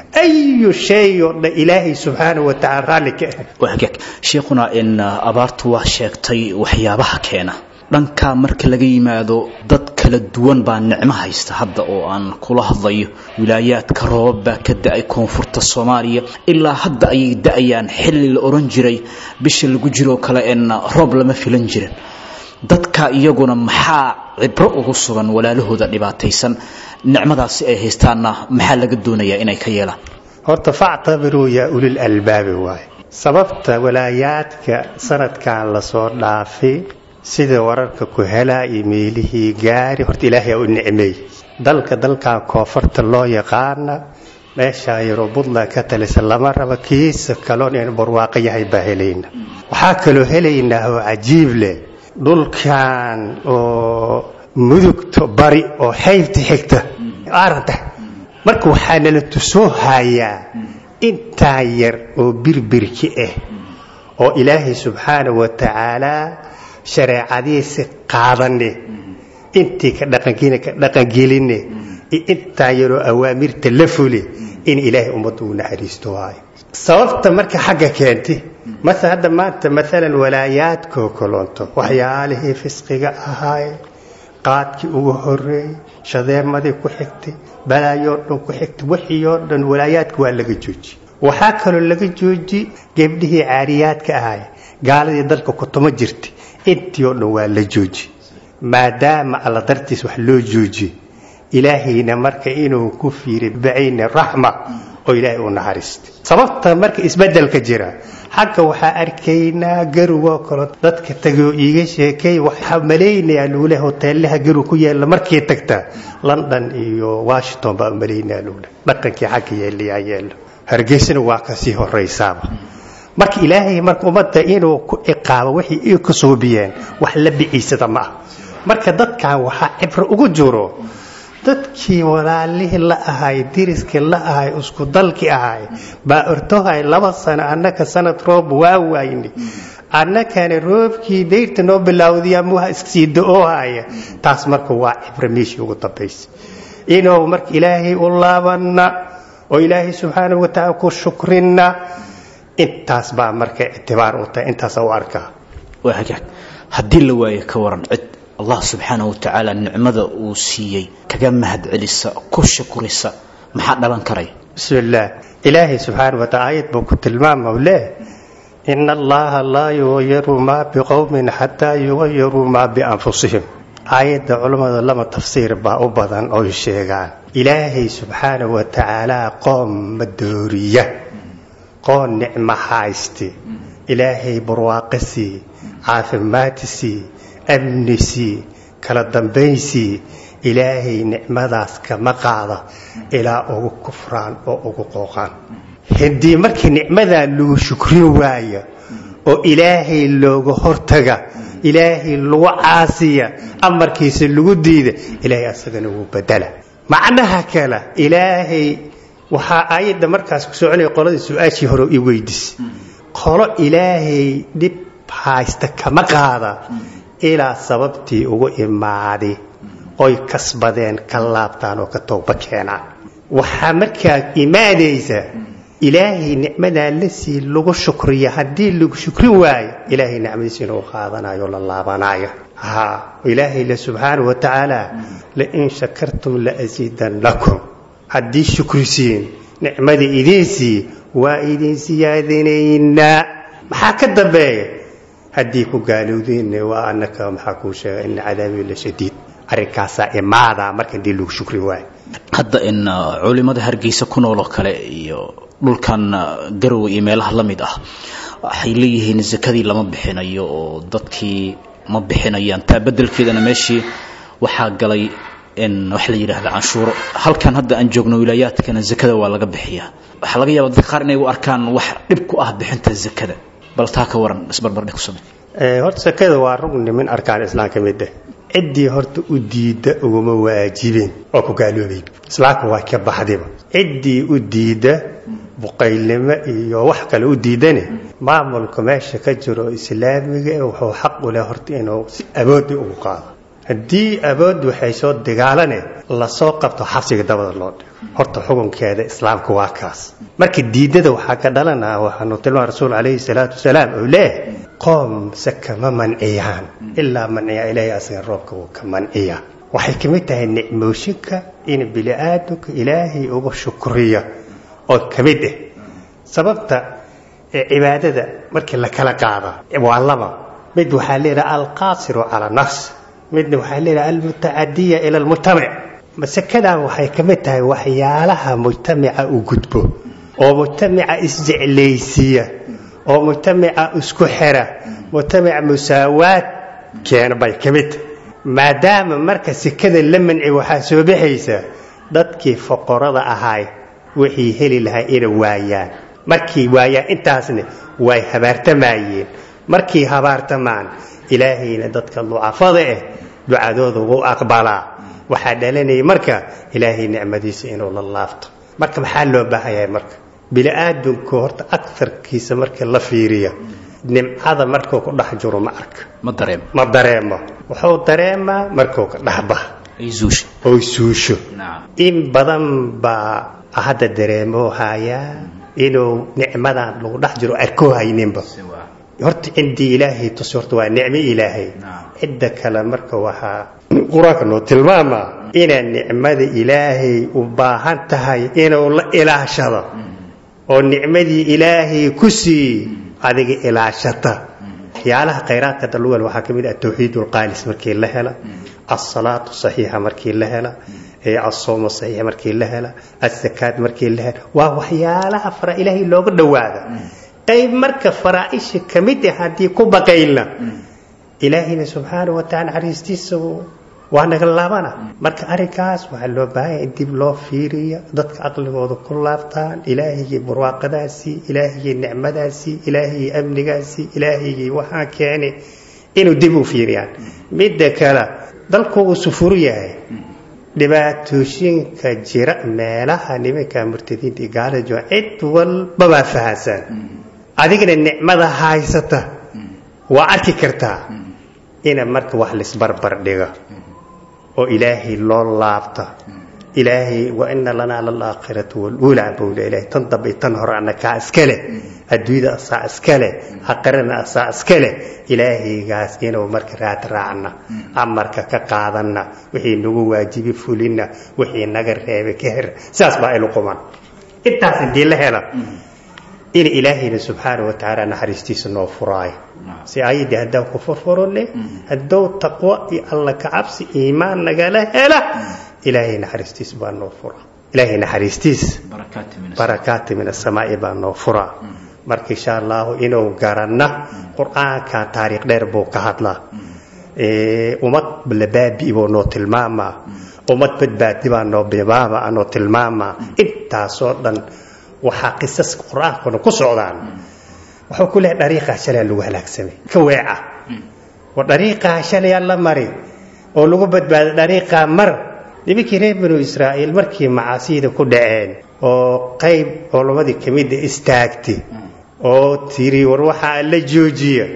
I: ayu shay oo dhan ilaahay subxaana wa tacala raalli ka ah
C: waa hagaag sheekhuna in abaartu waa sheegtay waxyaabaha keena dhankaa marka laga yimaado dad kala duwan baa nicmo haysta hadda oo aan kula hadlayo wilaayaadka roobab baa ka da-ay koonfurta soomaaliya ilaa hadda ayay da-ayaan xilli la oran jiray bisha lagu jiroo kale en roob lama filan jirin dadka iyaguna maxaa cibro ugu sugan walaalahooda dhibaataysan nicmadaasi ay haystaanna maxaa laga doonayaa inay ka yeelaan
I: horta factabiruu yaa ulil albaabi waaye sababta walaayaadka sanadkan lasoo dhaafay sida wararka ku helaa iyo meelihii gaari horta ilaahay aa u nicmeey dalka dalkan koonfurta loo yaqaana meeshaa yaroo buntland ka talisa lama raba kiisa kaloon inu barwaaqo yahay baa helayna waxaa kaloo helaynaa oo cajiib leh dhulkan oo mudugta bari oo xaybta xigta aranta marka waxaa nala tusoo hayaa intaa yar oo birbirki ah oo ilaahay subxaana wa tacaalaa shareecadiisa qaadane intii ka dhaqangeline iyo intaa yaroo awaamirta la fule in ilaahay ummadda uu naxariisto waayo sababta marka xagga keentay mase hadda maanta maalan walaayaadkoo kalonto waxyaalihii fisqiga ahaaye qaadkii ugu horeeyey shadeemadii ku xigtay balaayoo dhan ku xigtay wixii oo dhan walaayaadka waa laga jooji waxaa kaloo laga jooji gebdhihii caariyaadka ahaay gaaladii dalka kutuma jirtay intii oo dhan waa la jooji maadaama alla dartiis wax loo jooji ilaahayna marka inuu ku fiiriy bacayni raxma oo ilaahay u naxariistay sababta marka isbedelka jira xagga waxaa arkaynaa garugoo kale dadka tagay oo iiga sheekay waxaa malaynayaa luule hoteelaha garug ku yaalla markii tagta london iyo washington baa malaynaya luule dhaqankii xagga yeelayaa yeelo hargeysana waa kasii horaysaaba marka ilaahay marka ummadda inuu ku ciqaabo wixii ay ka soobiyeen wax la biciisada ma ah marka dadkan waxaa cibro ugu jiro dadkii walaalihii la ahay diriskii la ahay isku dalkii ahay baa ortohay laba sano annaka sanad roob waa waayni annakana roobkii dayrta noo bilaawday amuha iskasii da-oo haya taas marka waa cibro meeshii ugu dambaysa inuu marka ilaahay u laabana oo ilaahay subxaanahu wa tacaala ku shukrinna intaas baa marka ictibaar u tahay intaasa u arkaa
C: waa hagaag haddii la waayo ka waran cid allah subxaanahu wa tacaala nicmada uu siiyey kaga mahad celisa ku shukrisa maxaa dhalan karaya
I: bismi illaah ilaahay subxaanahu wa taala aayad buu ku tilmaama u leeh ina allaha laa yugayiru maa biqowmin xataa yugayiruu maa bianfusihim aayadda culammada lama tafsiir baa u badan oy sheegaan ilaahay subxaanahu wa tacaala qoom ma dooriya qoon nicmo hayste ilaahay barwaaqo sii caafimaad sii amni sii kala dambaysii ilaahay nicmadaas kama qaada ilaa ugu kufraan oo ugu qooqaan haddii markii nicmadaa lagu shukrin waaya oo ilaahay looga hortaga ilaahay lagu caasiya amarkiisa lagu diida ilaahay asagana wuu badala macnaha kale ilaahay waxaa aayadda markaas ku soconaya qoladii su-aashii hore i weydis qolo ilaahay dhib haysta kama qaada ilaa sababtii ugu imaadi oy kasbadeen ka laabtaan oo ka tooba keenaan waxaa markaa imaanaysa ilaahay nicmadaa la sii lagu shukriya haddii lagu shukrin waayo ilaahay nicmadiisa inuu qaadanayo la laabanayo ha ilaahay le subxaanahu wa tacaala lain shakartum laasiidannakum haddii shukrisiin nicmadii idiinsii waa idin siyaadinaynaa maxaa ka dambeeya haddii ku gaalowdeenna waa anaka maxaa kuu sheega ina cadaabii la shadiid arrinkaasaa imaadaa marka hadii lagu shukri waayo
C: hadda in culimada hargeysa ku nool oo kale iyo dhulkan garowe iyo meelaha la mid ah waxay leeyihiin sakadii lama bixinayo oo dadkii ma bixinayaan taa bedelkeedana meeshii waxaa galay in wax la yidhaahda canshuuro halkan hadda aan joogno wilaayaadkana zakada waa laga bixiyaa waxaa laga yaaba dadka qaar inay u arkaan wax dhib ku ah bixinta zakada bal taa ka waran isbarbardhig ku samey
I: horta sakada waa rugni min arkaan islaam ka mid ah ciddii horta u diidda uguma waajibin oo ku gaaloobay islaamka waa ka baxdiba ciddii u diidda buqaylnimo iyo wax kale u diidane maamulka meesha ka jiro islaamiga wuxuu xaq u leh horta inuu si aboodi ugu qaado haddii abood waxay soo dagaalane lasoo qabto xabsiga dabada loo dhigo horta xukunkeeda islaamka waa kaas marka diidada waxaa ka dhalanaa waxaanu tilmaa rasuul calayhi salaatu wasalaam oo leeyahay qoom saka ma manciyaan ilaa manciya ilaahay asaga roobka wuu ka manciya waxay ka mid tahay nicmooshinka in bili-aadamka ilaahay uga shukriya oo ka mid ah sababta cibaadada markii la kala qaada waa laba mid waxaa leedaha alqaasiru cala nafs midna waxaa leedaha almutacadiya ila almujtamac masekadaa waxay ka mid tahay waxyaalaha mujtamaca u gudbo oo mujtamaca isjeclaysiiya oo mujtamaca isku xira mujtamaca musaawaad keena bay ka mid tahay maadaama marka sekada la manci waxaa soo baxaysa dadkii foqorada ahaay waxay heli lahaa inay waayaan markay waayaan intaasna way habaartamayeen markay habaartamaan ilaahayna dadka ducafada ah ducadooda wuu aqbalaa waxaa dhalanaya marka ilaahay nicmadiisa inuu la laabto marka maxaa loo baahanyahay marka bini-aadamku horta agarkiisa marka la fiiriya nimcada markuu ku dhex jiro ma arka
C: ma dareemo
I: ma dareemo wuxuu dareemaa markuu ka dhexbax
C: ay zuusha
I: oy suusho
C: nacam
I: in badan baa hadda dareemoo hayaa inuu nicmadan lagu dhex jiro arkoo hayninba horta cindii ilaahay tus horta waa nicmo ilaahay cidda kale marka waxaa qur-aanka noo tilmaamaa inaad nicmada ilaahay u baahan tahay inuu la ilaashado oo nicmadii ilaahay ku sii adiga ilaashata waxyaalaha khayraadka dalugal waxaa ka mid ah tawxiid ulqaalis markii la hela alsalaatu saxiixa markii la hela asoomo saxiixa markii la hela asakaad markii la hela waa waxyaalaha fara ilaahay looga dhowaada qayb marka faraaisha ka mid ah haddii ku baqaylna ilaahayna subxaanahu wataala naxariistiisa waa naga laabana marka arrinkaas waxaa loo baahanya in dib loo fiiriyo dadka aqligooda ku laabtaan ilaahigii barwaaqadaasii ilaahigii nicmadaasii ilaahigii amnigaasii ilaahigii waxaa keeni inuu dib u fiiriyaan midda kale dalku uu sufur yahay dhibaatooyinka jira meelaha nimanka murtadiinta iyo gaalada jooga cid walbabaa fahansan adigana nicmada haysata waa arki kartaa ina marka wax laisbarbar dhigo oo ilaahay loo laabta ilaahay wa ina lanaa lalaakhiratu waluulaa bowle ilaahay tan dambe tan hore annakaa iskale adduunyada asaa iskale aqirana asaa iskale ilaahaygaas inuu marka raad raacna amarka ka qaadanna wixii nagu waajibi fulina wixii naga reebay ka her sidaas baa ilu quman intaas hadii la hela in ilaahayna subxaana wa tacaala naxariistiisa noo furaayo si ayadii haddaan ku furfurone haddou taqwo iyo alla kacabsi iimaan nagala hela ilaahay naxariistiis baa noo fura ilaahay naxariistiis barakaati min asamaa'i baa noo furaa marka insha allahu inuu garanna qur-aanka taariikh dheer buu ka hadlaa ummad labaabi buu noo tilmaamaa ummad badbaadi baa noo bimaama noo tilmaamaa intaasoo dhan waxaa qisaska qur-aankuna ku socdaan wuxuu ku leehay dhariiqaa shalaa lagu halaagsamay ka weeca oo dhariiqaa shalayaa la mari oo lagu badbaado dhariiqaa mar nimankii reer banu israa'iil markii macaasiyada ku dhaceen oo qayb culamadii ka mida istaagtay oo tiri war waxaa la joojiya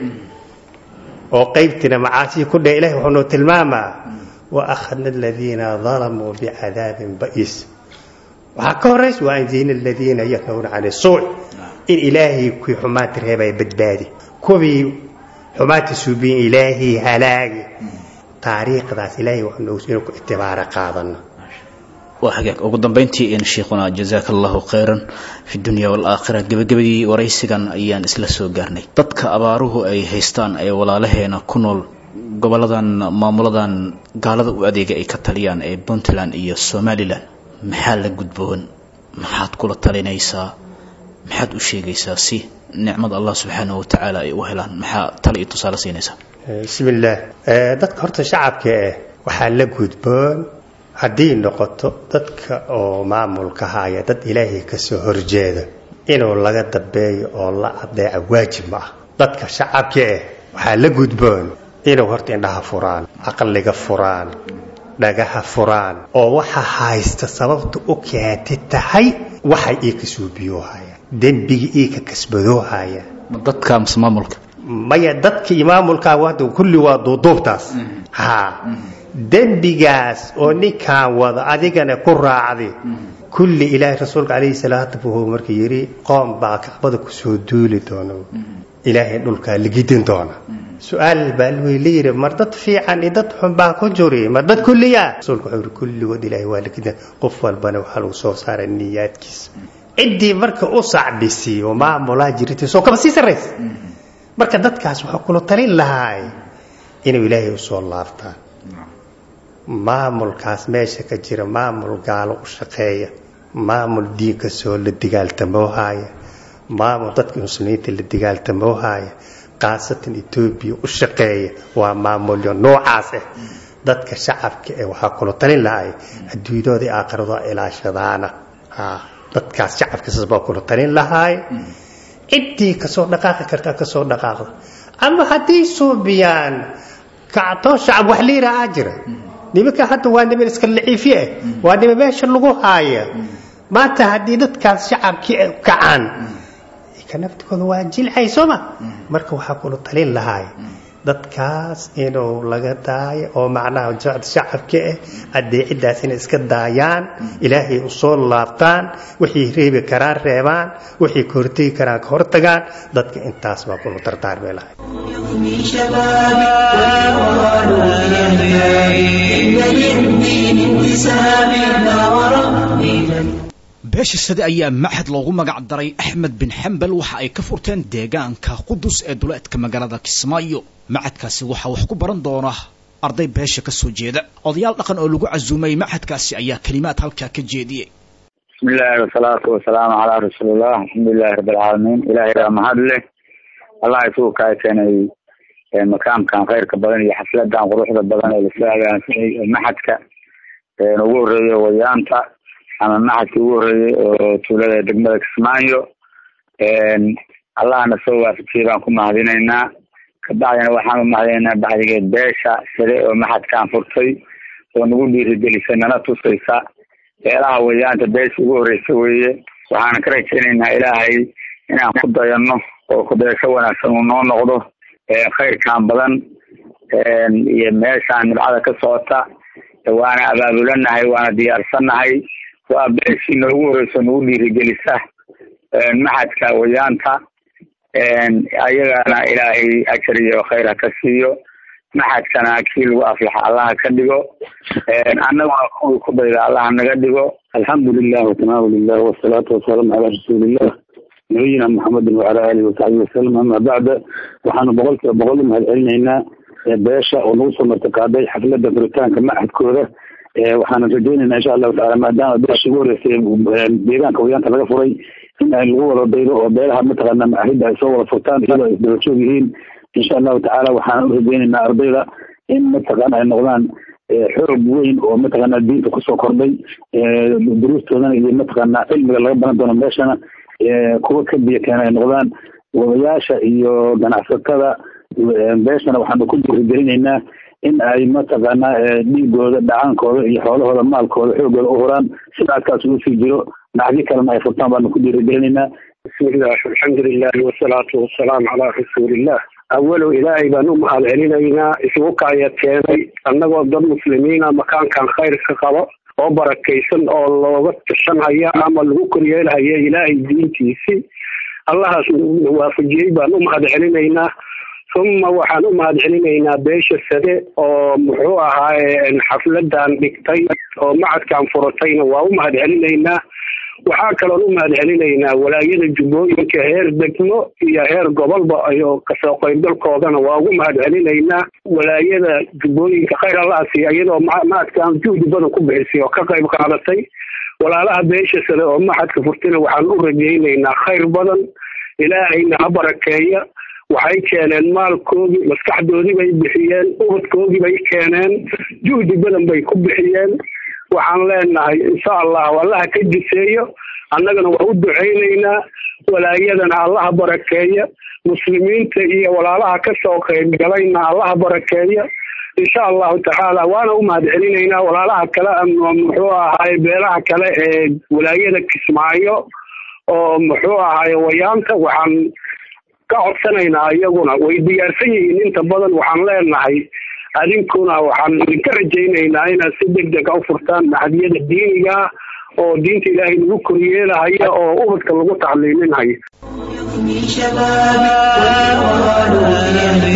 I: oo qaybtiina macaasiya ku dhaca ilahi wuxuu noo tilmaamaa wa akhadna aladiina dalamuu bicadaabin ba'iis waxaa ka horaysa waa anjayna aladiina yanhawna can isuuc in ilaahay kuwii xumaanta reebaya badbaadi kuwii xumaanta suubiyin ilaahay halaagi taariikhdaas ilaahay waxnuu inuu ku ictibaaro qaadano
C: waa hagaag ugu dambeyntii in sheikhuna jazaaka allahu khayran fi dunya waalaakhira gebagabadii waraysigan ayaan isla soo gaarnay dadka abaaruhu ay haystaan ee walaalaheena ku nool goboladan maamuladan gaalada u adeega ay ka taliyaan ee puntland iyo somalilan maxaa la gudboon maxaad kula talinaysaa maxaad u sheegaysaa si nicmada allah subxaanahu watacaala ay u helaan maxaa tale iyo tusaale siinaysaa
I: bismi illaah dadka horta shacabka eh waxaa la gudboon haddii noqoto dadka oo maamulka haya dad ilaahay kasoo horjeeda inuu laga dambeeyo oo la adeeca waajib ma ah dadka shacabka eh waxaa la gudboon inuu horta indhaha furaan caqliga furaan dhagaha furaan oo waxa haysta sababta u keentay tahay waxay ii ka suubiyoohayaan dembigii ii ka kasbadoohayaan
C: ma dadka mise maamulka
I: maya dadka iyo maamulkaa hadda kulli waa duuduubtaas ha dembigaas oo ninkaan wada adigana ku raacday kulli ilaahay rasuulka calayhi salaatu wuxuu marka yidhi qoom baa kacbada kusoo duuli doona ilaahay dhulkaa ligidin doona su-aal baa la yidhi mar dad fiican iyo dad xun baa ku juri mar dad kulliya rasuulku wuxuu yidhi kulligood ilaahay waa ligidin qof walbana waxaa lagu soo saaray niyaadkiisa ciddii marka u sacbisay oo maamulaa jirtay soo kaba sii sarraysa marka dadkaas waxaa kula talin lahaay inuu ilaahay usoo laabtaan maamulkaas meesha ka jira maamul gaalo u shaqeeya maamul diinka soo la digaaltamoohaya maamul dadka muslimiinta la digaaltamoohaya khaasatan etoobiya u shaqeeya waa maamulyo noocaas ah dadka shacabka ee waxaa kula talin lahay adduunyadooda iyo aakhirado ilaashadaana dadkaas shacabkiisas baa kula talin lahaay ciddii kasoo dhaqaaqi kartaa kasoo dhaqaaqda ama haddii suubiyaan kactoo shacab wax la yidhaahaa jira nimanka hadda waa niman iska laciifye ah waa niman meesha lagu haaya maanta haddii dadkaas shacabkii kacaan ka naftigooda waa jilcay sooma marka waxaa kula talin lahaay dadkaas inuu laga daayo oo macnaha shacabka ah adeeciddaas inay iska daayaan ilaahay u soo laabtaan wixii reebi karaan reebaan wixii ka hortegi karaan ka hortagaan dadka intaas baa kula dardaarmay lahay
B: يفني شبابي ويقال لأهلي إن للدين انتسابي لا وربي جل
C: beesha sade ayaa maxad loogu magac daray axmed bin xambal waxa ay ka furteen deegaanka qudus ee duleedka magaalada kismaayo macadkaasi waxaa wax ku baran doona arday beesha ka soo jeeda odayaal dhaqan oo lagu casuumay macadkaasi ayaa kelimaad halkaa ka jeediyey
J: bismi illaahi wasalaatu wasalaamu calaa rasuulillah alxamdulilahi rabbi alcaalamiin ilahay baa mahad leh allah isugu kaa keenay makaamkan khayrka badan iyo xafladan quruxda badan ee lasoo hagaansanay maxadka ugu horeeya wayaanta ama maxadka ugu horeeyey oo tuulada degmada kismaayo allahna soo waafajiyey baan ku mahadinaynaa kabacdina waxaan u mahadinaynaa bacdigeed beesha sare oo maxadkaan furtay oo nagu dhiirigelisay nala tusaysa beelaha wayaanta beesha ugu horeysa weeye waxaan ka rajaynaynaa ilaahay inaan ku dayano oo kudaysho wanaagsan uu noo noqdo khayrkan badan iyo meeshaan nibcada ka socota waana abaabulanahay waana diyaarsannahay waa beeshii noogu horeyso nagu dhiirigelisa maxadka wayaanta ayagana ilaahay ajar iyo khayr ha ka siiyo maxadkana kii lagu aflaxa allaha ka dhigo annaguna kuwii ku dayda allaha naga dhigo
K: alxamdu lilah watanaahu lilah wasalaatu wasalaamu calaa rasuulillah nabiyina maxamedin wacala alihi wasaxbihi wasalam ama bacda waxaanu boqol kiiba boqol u mahad celinaynaa beesha oo nagu soo martiqaaday xaflada furitaanka maxadkooda waxaana rajaynaynaa insha allahu tacala maadaama beesha ugu horeysay deegaanka wayaanta laga furay in ay lagu wada daydo oo beelaha mataqaana maahida ay soo wada furtaan iyadoo ay isdaba joog yihiin insha allahu tacaala waxaan u rajaynaynaa ardayda in mataqaana ay noqdaan xoog weyn oo mataqaana diinta kusoo kordhay duruustoodana iyo mataqaana cilmiga laga baran doono meeshana kuwa ka biyo keena ay noqdaan wadayaasha iyo ganacsatada beeshana waxaanu ku dhiirigelinaynaa in ay mataqaana dhiigooda dhacaankooda iyo xoolahooda maalkooda xoogooda u huraan sida adkaas ugu sii jiro nacdi kalena ay furtaan baanu ku dhiirigelinaynaa
L: bismillaah alxamdulilahi wasalaatu wasalaamu calaa rasuulillah awalow ilaahay baan u mahad celinaynaa isugu kaaya keenay annagoo dad muslimiina makaankan khayrka qabo oo barakaysan oo looga tirsanhaya ama lagu koryeelhaya ilaahay diintiisii allahaas waafajiyey baan u mahad celinaynaa uma waxaan u mahad celinaynaa beesha sade oo muxuu ahaaye xafladan dhigtay oo macadkan furatayna waa u mahad celinaynaa waxaa kaloon u mahad celinaynaa walaayada jubbooyinka heer degmo iyo heer gobolba iyo kasoo qaybgalkoodana waa ugu mahad celinaynaa walaayada jubbooyinka khayr allaasi iyadoo macadkan juhdi badan ku bixisay oo ka qayb qaadatay walaalaha beesha sade oo maxadka furtayna waxaan u rajaynaynaa khayr badan ilaahayna ha barakeeya waxay keeneen maalkoodii maskaxdoodii bay bixiyeen ubadkoodii bay keeneen juhdi badan bay ku bixiyeen waxaan leenahay insha allahu allaha ka jiseeyo annagana waa u ducaynaynaa walaayadana allaha barakeeya muslimiinta iyo walaalaha kasoo qaybgalayna allaha barakeeya insha allahu tacaala waana u mahad celinaynaa walaalaha kale muxuu ahaay beelaha kale ee walaayada kismaayo oo muxuu ahaay wayaanta waxaan ka codsanaynaa iyaguna way diyaarsan yihiin inta badan waxaan leenahay adinkuna waxaan idinka rajaynaynaa inaad si deg deg a u furtaan maxadiyada diiniga oo diinta ilaahay lagu koryeelahaya oo ubadka lagu tacliiminhayo
B: من شبابي والقرآن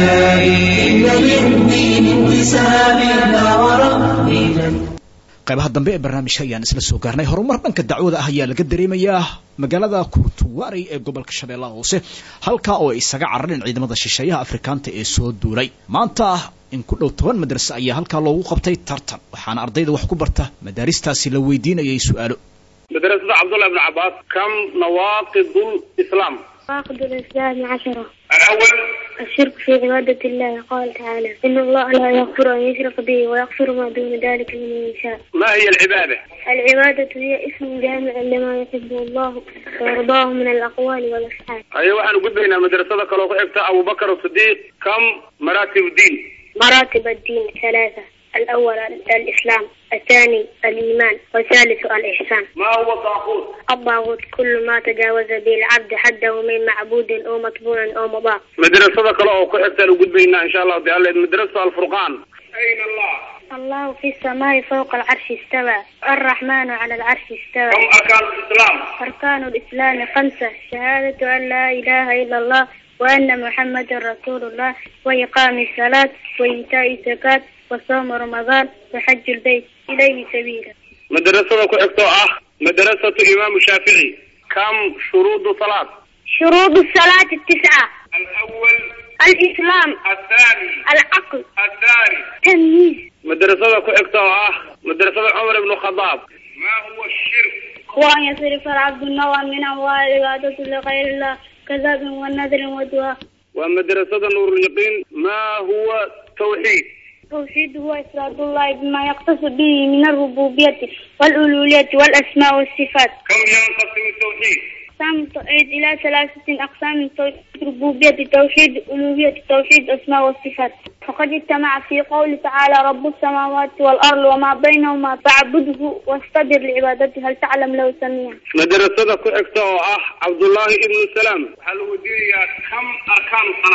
B: يحيى إن للدين انتساب لا وربي
C: qaybaha dambe ee barnaamijka ayaan isla soo gaarnay horumar dhanka dacwada ah ayaa laga dareemayaa magaalada kurtuwaarey ee gobolka shabeellaha hoose halkaa oo ay isaga carareen ciidamada shisheeyaha afrikaanta ee soo duulay maanta in ku dhow toban madrase ayaa halkaa loogu qabtay tartan waxaana ardayda wax ku barta madaaristaasi la weydiinayay su-aalo
M: مدرسة عبد الله بن عباس كم نواقض الإسلام؟
N: نواقض الإسلام عشرة
M: الأول
N: الشرك في عبادة الله قال تعالى إن الله لا يغفر أن يشرك به ويغفر ما دون ذلك لمن يشاء
M: ما هي العبادة؟
N: العبادة هي اسم جامع لما يحبه الله ويرضاه من الأقوال والأفعال
M: أيوة أنا قلت هنا المدرسة كلو أبو بكر الصديق كم مراتب الدين؟
N: مراتب الدين ثلاثة الأول الإسلام الثاني الإيمان والثالث الإحسان
M: ما هو الطاغوت؟
N: الطاغوت كل ما تجاوز به العبد حده من معبود أو مطبوع أو مضاف
M: مدرسة كلو كحبت لو قلت هنا إن شاء الله تعالى مدرسة الفرقان أين الله؟
N: الله في السماء فوق العرش استوى الرحمن على العرش استوى
M: كم أركان الإسلام؟
N: أركان الإسلام خمسة شهادة أن لا إله إلا الله وأن محمد رسول الله وإقام الصلاة وإيتاء الزكاة وصوم رمضان وحج البيت إليه سبيلا
M: مدرسة كحبت أه مدرسة إمام الشافعي كم شروط صلاة؟
N: شروط الصلاة التسعة
M: الأول
N: الإسلام
M: الثاني
N: العقل
M: الثاني
N: تمييز
M: مدرسة كحبت أه مدرسة عمر بن الخطاب ما هو الشرك؟
N: وأن يصرف العبد النوى من أموال عبادة لغير الله كذاب ونذر ودعاء
M: ومدرسة نور اليقين ما هو توحيد
N: التوحيد هو إفراد الله بما يختص به من الربوبية والألوهية والأسماء والصفات
M: كم ينقسم التوحيد؟
N: أقسام التوحيد إلى ثلاثة أقسام توحيد ربوبية توحيد ألوهية توحيد أسماء والصفات فقد اجتمع في قول تعالى رب السماوات والأرض وما بينهما فاعبده واستبر لعبادته هل تعلم له سميعا
M: مدرسة كحكتة أه عبد الله ابن السلام هل ودي كم أركان الصلاة؟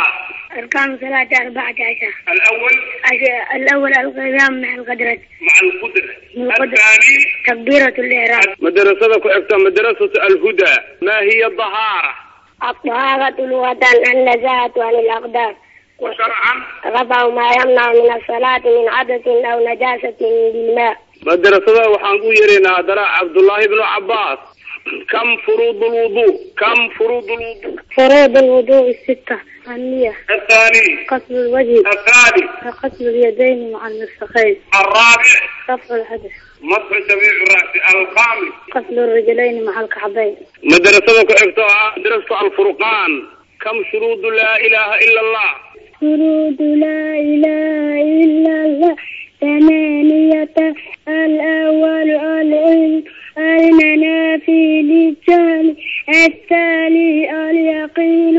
N: أركان الصلاة أربعة عشر
M: الأول
N: عش- الأول القيام مع القدرة
M: مع القدرة
N: من القدرة
M: الثاني
N: تكبيرة الإحرام
F: madrasada ku xigta madrasatu alhuda ma hiya dahaara
N: الطهارة لغة النزاهة عن الأقدار
M: وشرعا
N: رفع ما يمنع من الصلاة من عدس أو نجاسة بالماء
F: madrasada waxaan ku yeeraynaa haddana cabdullaahi ibnu cabaas kam furuud lwudu kam furuud lwudu
N: فروض الوضوء الستة النية
M: الثاني
N: غسل الوجه
M: الثالث
N: غسل اليدين مع المرفقين
M: الرابع
N: رفع الحدث
M: مسح جميع الرأس الخامس
N: غسل الرجلين مع الكعبين
F: madrasada ku xigta oo ah madrasatu alfurqaan kam shuruudu laa ilaaha ila allah
N: فروض لا إله إلا الله ثمانية الأول العلم المنافي للجهل الثاني اليقين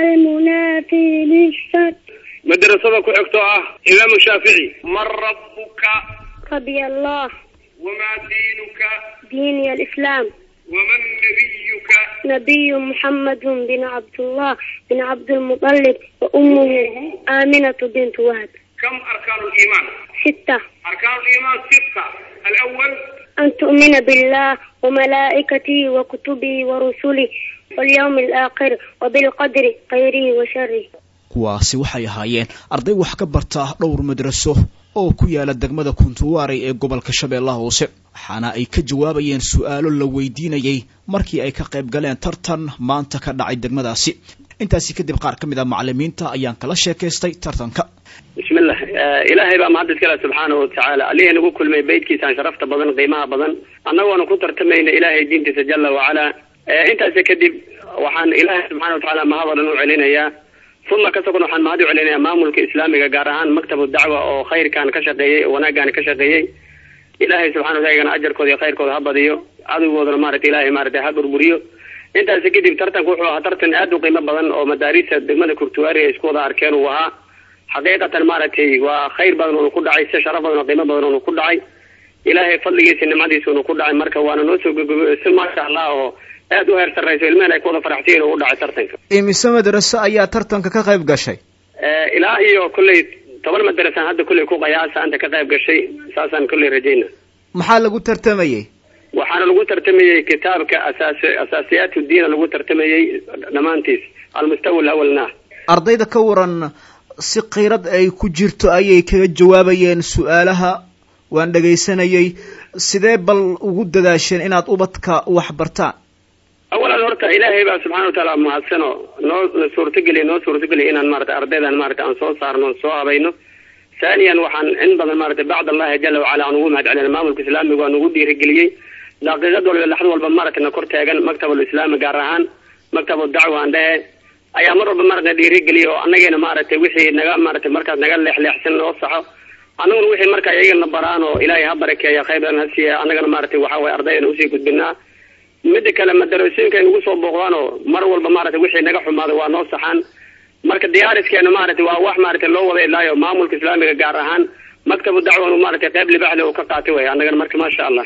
N: المنافي للشك
F: madrasada ku xigta oo ah imaamu shaafici
M: من ربك
N: رضي الله
M: وما دينك
N: ديني الإسلام
M: ومن نبيك
N: نبي محمد بن عبد الله بن عبد المطلب وأمه آمنة بنت وهب
M: كم أركان الإيمان
N: ستة
M: أركان الإيمان ستة الأول
N: أن تؤمن بالله وملائكته وكتبه ورسله واليوم الآخر وبالقدر خيره وشره
C: kuwaasi waxay ahaayeen arday wax ka barta dhowr madraso oo ku yaala degmada kuntuwaarey ee gobolka shabeellaha hoose waxaana ay ka jawaabayeen su-aalo la weydiinayey markii ay ka qayb galeen tartan maanta ka dhacay degmadaasi intaasi kadib qaar ka mid a macalimiinta ayaan kala sheekaystay tartanka
D: bismillah ilaahay baa mahad iskale subxaanahu watacaala allihii nagu kulmay beydkiisaan sharafta badan qiimaha badan annagoona ku tartamayna ilaahay diintiisa jala wacala intaasi kadib waxaan ilaahay subxana watacaala mahad oo dhan u celinayaa uma kasokon waxaan mahad u celinayaa maamulka islaamiga gaar ahaan maktabu dacwa oo khayrkan ka shaqeeyey oo wanaaggan ka shaqeeyey ilaahay subxana wataala iyagana ajarkooda iyo khayrkooda ha badiyo cadowgoodana maaragtay ilaahay maaragtay ha burburiyo intaasi kadib tartanku wuxuu ahaa tartan aad u qiimo badan oo madaarista degmada kurtuwaari ay isku wada arkeen uu ahaa xaqiiqatan maaragtay waa khayr badan oonu ku dhacay si sharaf badan oo qiimo badan oonu ku dhacay ilaahay fadligiisa nimcadiisa unu ku dhacay marka waana noo soo gogobay si maasha allah oo aad u heer sarrayso ilmehen ay ku wada faraxsiyen oo u dhacay tartanka
H: imise madraso ayaa tartanka ka qayb gashay
D: ilaa iyo kolley toban madrasan hadda kolley ku qayaasa anta ka qayb gashay saasaan kolley rajayna
H: maxaa lagu tartamayey
D: waxaana lagu tartamayey kitaabka asaas asaasiyaat diina lagu tartamayey dhammaantiis almustawa alawalna
H: ardayda ka waran si kiirad ay ku jirto ayay kaga jawaabayeen su-aalaha waan dhegaysanayey sidee bal ugu dadaasheen inaad ubadka wax bartaan
D: awalan horta ilaahay baa subxana wataala mahadsano noo suurtageliya noo suurtageliya inaan maarata ardaydan maarata aan soo saarno soo habayno thaniyan waxaan in badan maarata bacd allahi jala wacala aan ugu mahad celina maamulka islaamiga waa nagu dhiirigeliyey daqiiqad walba laxd walba maarata na kor taagan maktabul islaami gaar ahaan maktabu dacwa aan dhehe ayaa mar walba maarata dhiirigeliya oo annageena maaragtay wixii naga maarata markaas naga leexleexsan noo saxo annaguna wixii marka iyagana baraan oo ilaahay ha barakeeya khayran ha siiya annagana maaragtay waxa waye ardayana usii gudbinaa mida kale madarasooyinka ay nagu soo booqdaan oo mar walba maarata wixii naga xumaaday waa noo saxaan marka diyaariskeena maarata waa wax maarata loo wada ilaayo maamulka islaamiga gaar ahaan maktabu dacwan maarata qayb libaxle uu ka qaatay way annagana marka maasha allah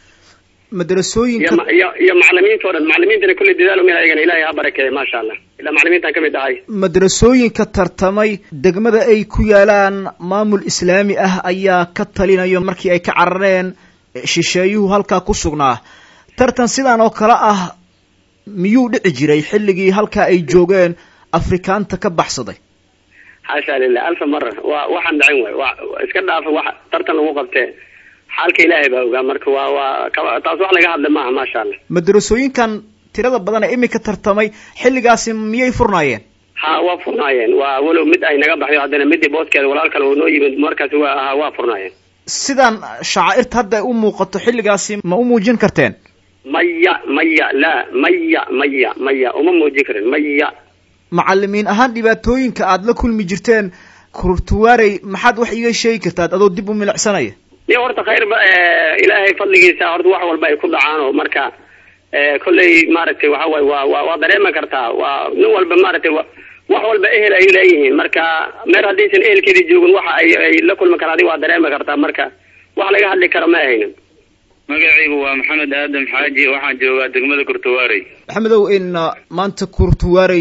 H: madrasooyinka
D: iyo iyo macalimiinta o dhan macalimiintana kulli dadaal min ayagana ilaahay ha barakeeya maasha allah ilaa macalimiintan kamid ahay
H: madrasooyinka tartamay degmada ay ku yaalaan maamul islaami ah ayaa ka talinayo markii ay ka carareen shisheeyuhu halkaa ku sugnaa tartan sidan oo kale ah miyuu dhici jiray xilligii halkaa ay joogeen afrikaanta ka baxsaday
D: xaasha lilah alfa mara waa waxaan dhacin way wa iska dhaafa wax tartan lagu qabtee xaalka ilaahay baa ogaa marka waa waa taas wax laga hadla maaha maasha allah
H: madrasooyinkan tirada badan ee iminka tartamay xilligaasi miyay furnaayeen
D: ha waa furnaayeen waa walow mid ay naga baxyo haddana midii booskeeda walaal kale oo noo yimid markaasi waa ahaa waa furnaayeen
H: sidan shacaa'irta hadda ay u muuqato xilligaasi ma u muujin karteen
D: maya maya la maya maya maya uma muujin karin maya
H: macalimiin ahaan dhibaatooyinka aada la kulmi jirteen kurtuwaarey maxaad wax iiga sheegi kartaad adoo dib u milicsanaya
D: iyo horta khayr ba ilaahay fadligiisa horta wax walba ay ku dhacaan oo marka kolley maaragtay waxa waye waa wa waa dareemi kartaa waa nin walba maaragtay wax walba ehel ay leeyihiin marka meer haddaysan ehelkeedii joogin waxa ay ay la kulmi karaan adiga waa dareemi kartaa marka wax laga hadli karo ma ahaynin
O: magacaygu waa maxamed aadam xaaji waxaan joogaa degmada kurtuwaarey
H: maxamedow in maanta kurtuwaarey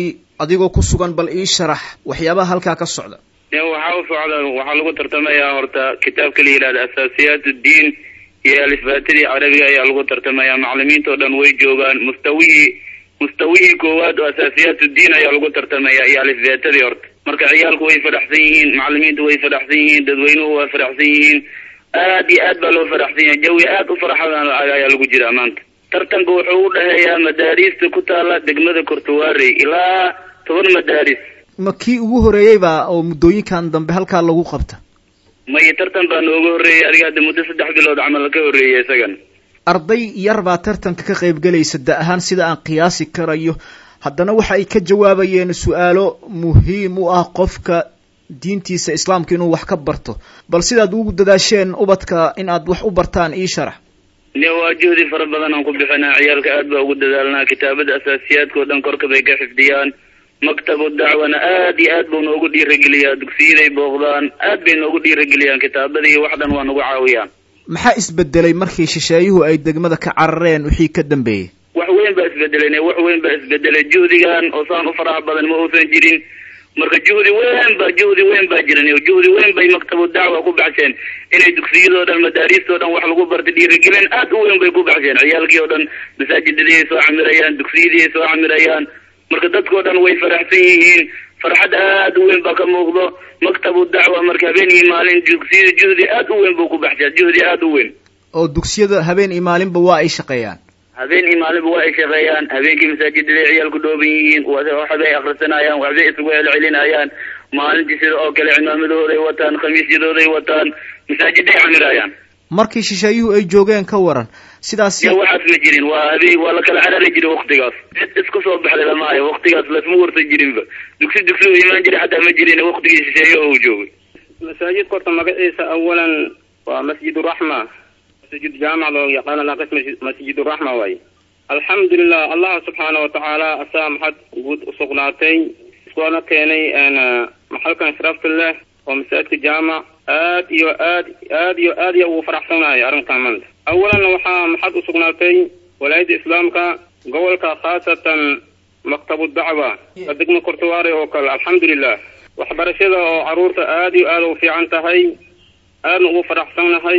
H: adigoo ku sugan bal ii sharax waxyaabaha halkaa ka socda
O: waxaa u socda waxaa lagu tartamayaa horta kitaabka la yidhahda asaasiyaat uddiin iyo alifbaatadii carabiga ayaa lagu tartamaya maclimiinta oo dhan way joogaan mustawihii mustawihii koowaad oo asaasiyaat uddiin ayaa lagu tartamaya iyo alifbaatadii horta marka ciyaalku way fadhaxsan yihiin maclimiintu way fadhaxsan yihiin dadweynuhu waa fadhaxsan yihiin aad iyo aad baa loo fadhaxsan yahay jawi aad u farxadan ayaa lagu jiraa maanta tartanka wuxuu u dhexeeyaa madaariista ku taala degmada kortuwaarey ilaa toban madaaris
H: ma kii ugu horeeyeyba oo muddooyinkan dambe halkaa lagu qabta
O: maya tartan baa nooga horreeyay adiga hadda muddo saddex bilood camal ka horreeyay isagan
H: arday yar baa tartanka ka qayb gelaysa da ahaan sida aan qiyaasi karayo haddana waxa ay ka jawaabayeen su-aalo muhiim u ah qofka diintiisa islaamka inuu wax ka barto bal sidaad ugu dadaasheen ubadka in aad wax u bartaan ii sharax
O: ne waa juhdi fara badan aan ku bixinaa ciyaalka aad baa ugu dadaalnaa kitaabada asaasiyaadka oo dhan korka bay ka xifdiyaan maktabu dacwana aad iyo aad buu noogu dhiirageliyaa dugsiyaday booqdaan aad bay noogu dhiirageliyaan kitaabada iyo wax dhan waa nagu caawiyaan
H: maxaa isbedelay markii shisheeyuhu ay degmada ka carareen wixii ka dambeeyey
O: wax weyn baa isbedelay wax weyn baa isbedelay juhdigan oo saan u faraha badan ma uusan jirin marka juhdi weyn ba juhdi weyn baa jiran juhdi weyn bay maktabu dacwa ku baxsheen inay dugsiyadoo dhan madaariistoo dhan wax lagu barta dhiirigelin aad u weyn bay ku baxsheen ciyaalkii oo dhan masaajidadii ay soo camirayaan dugsiyadii ay soo camirayaan marka dadkao dhan way faraxsan yihiin farxad aad u weyn baa ka muuqdo maktabu dacwa marka habeen iyo maalin dugsiyada juhdi aad u weyn buu ku baxshaa juhdi aad u weyn
H: oo dugsiyada habeen iyo maalinba waa ay shaqeeyaan
O: habeen iyo maalinba waa ay shaqeeyaan habeenkii masaajidaday ciyaalku dhooban yihiin waxbay akrisanayaan waxbay isugu celcelinayaan maalintii sida oo kale cimaamadooday wataan khamiisyadooday wataan masaajiday camirayaan
H: markii shisheeyuhu ay joogeen ka waran sidaas
O: ya waxaas ma jirin waa habeen waa la kala carari jiray waktigaas cid isku soo baxday lama hayo waktigaas lasma warsan jirinba dugsi dugsi u imaan jiray xataa ma jirin waktigii shisheeye oo uu joogay
P: masaajidka horta magaciisa awalan waa masjid raxma masjid jaamac loo yaqaana laqis masjid raxma waaye alxamdulilah allah subxaana watacaala asaa maxad guud usugnaatay iskoona keenay maxalkan sharafta leh oo masaajidka jaamac aad iyo aad aad iyo aad iyo ugu faraxsanayo arrinkan maanta awalan waxaa maxad usugnaatay walaayadda islaamka gobolka khaasatan maktabu dacwa ka degma kortuwaare oo kale alxamdulilah waxbarashada oo caruurta aad iyo aad u fiican tahay aadna ugu faraxsannahay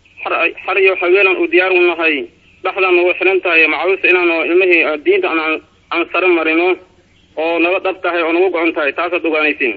P: xar iyo haweenan u diyaar u nahay dhexdan nagu xiran tahay macaawista inaanu ilmihii diinta aan sare marino oo naga dhab tahay oo nagu gocon tahay taasaad ogaanaysiin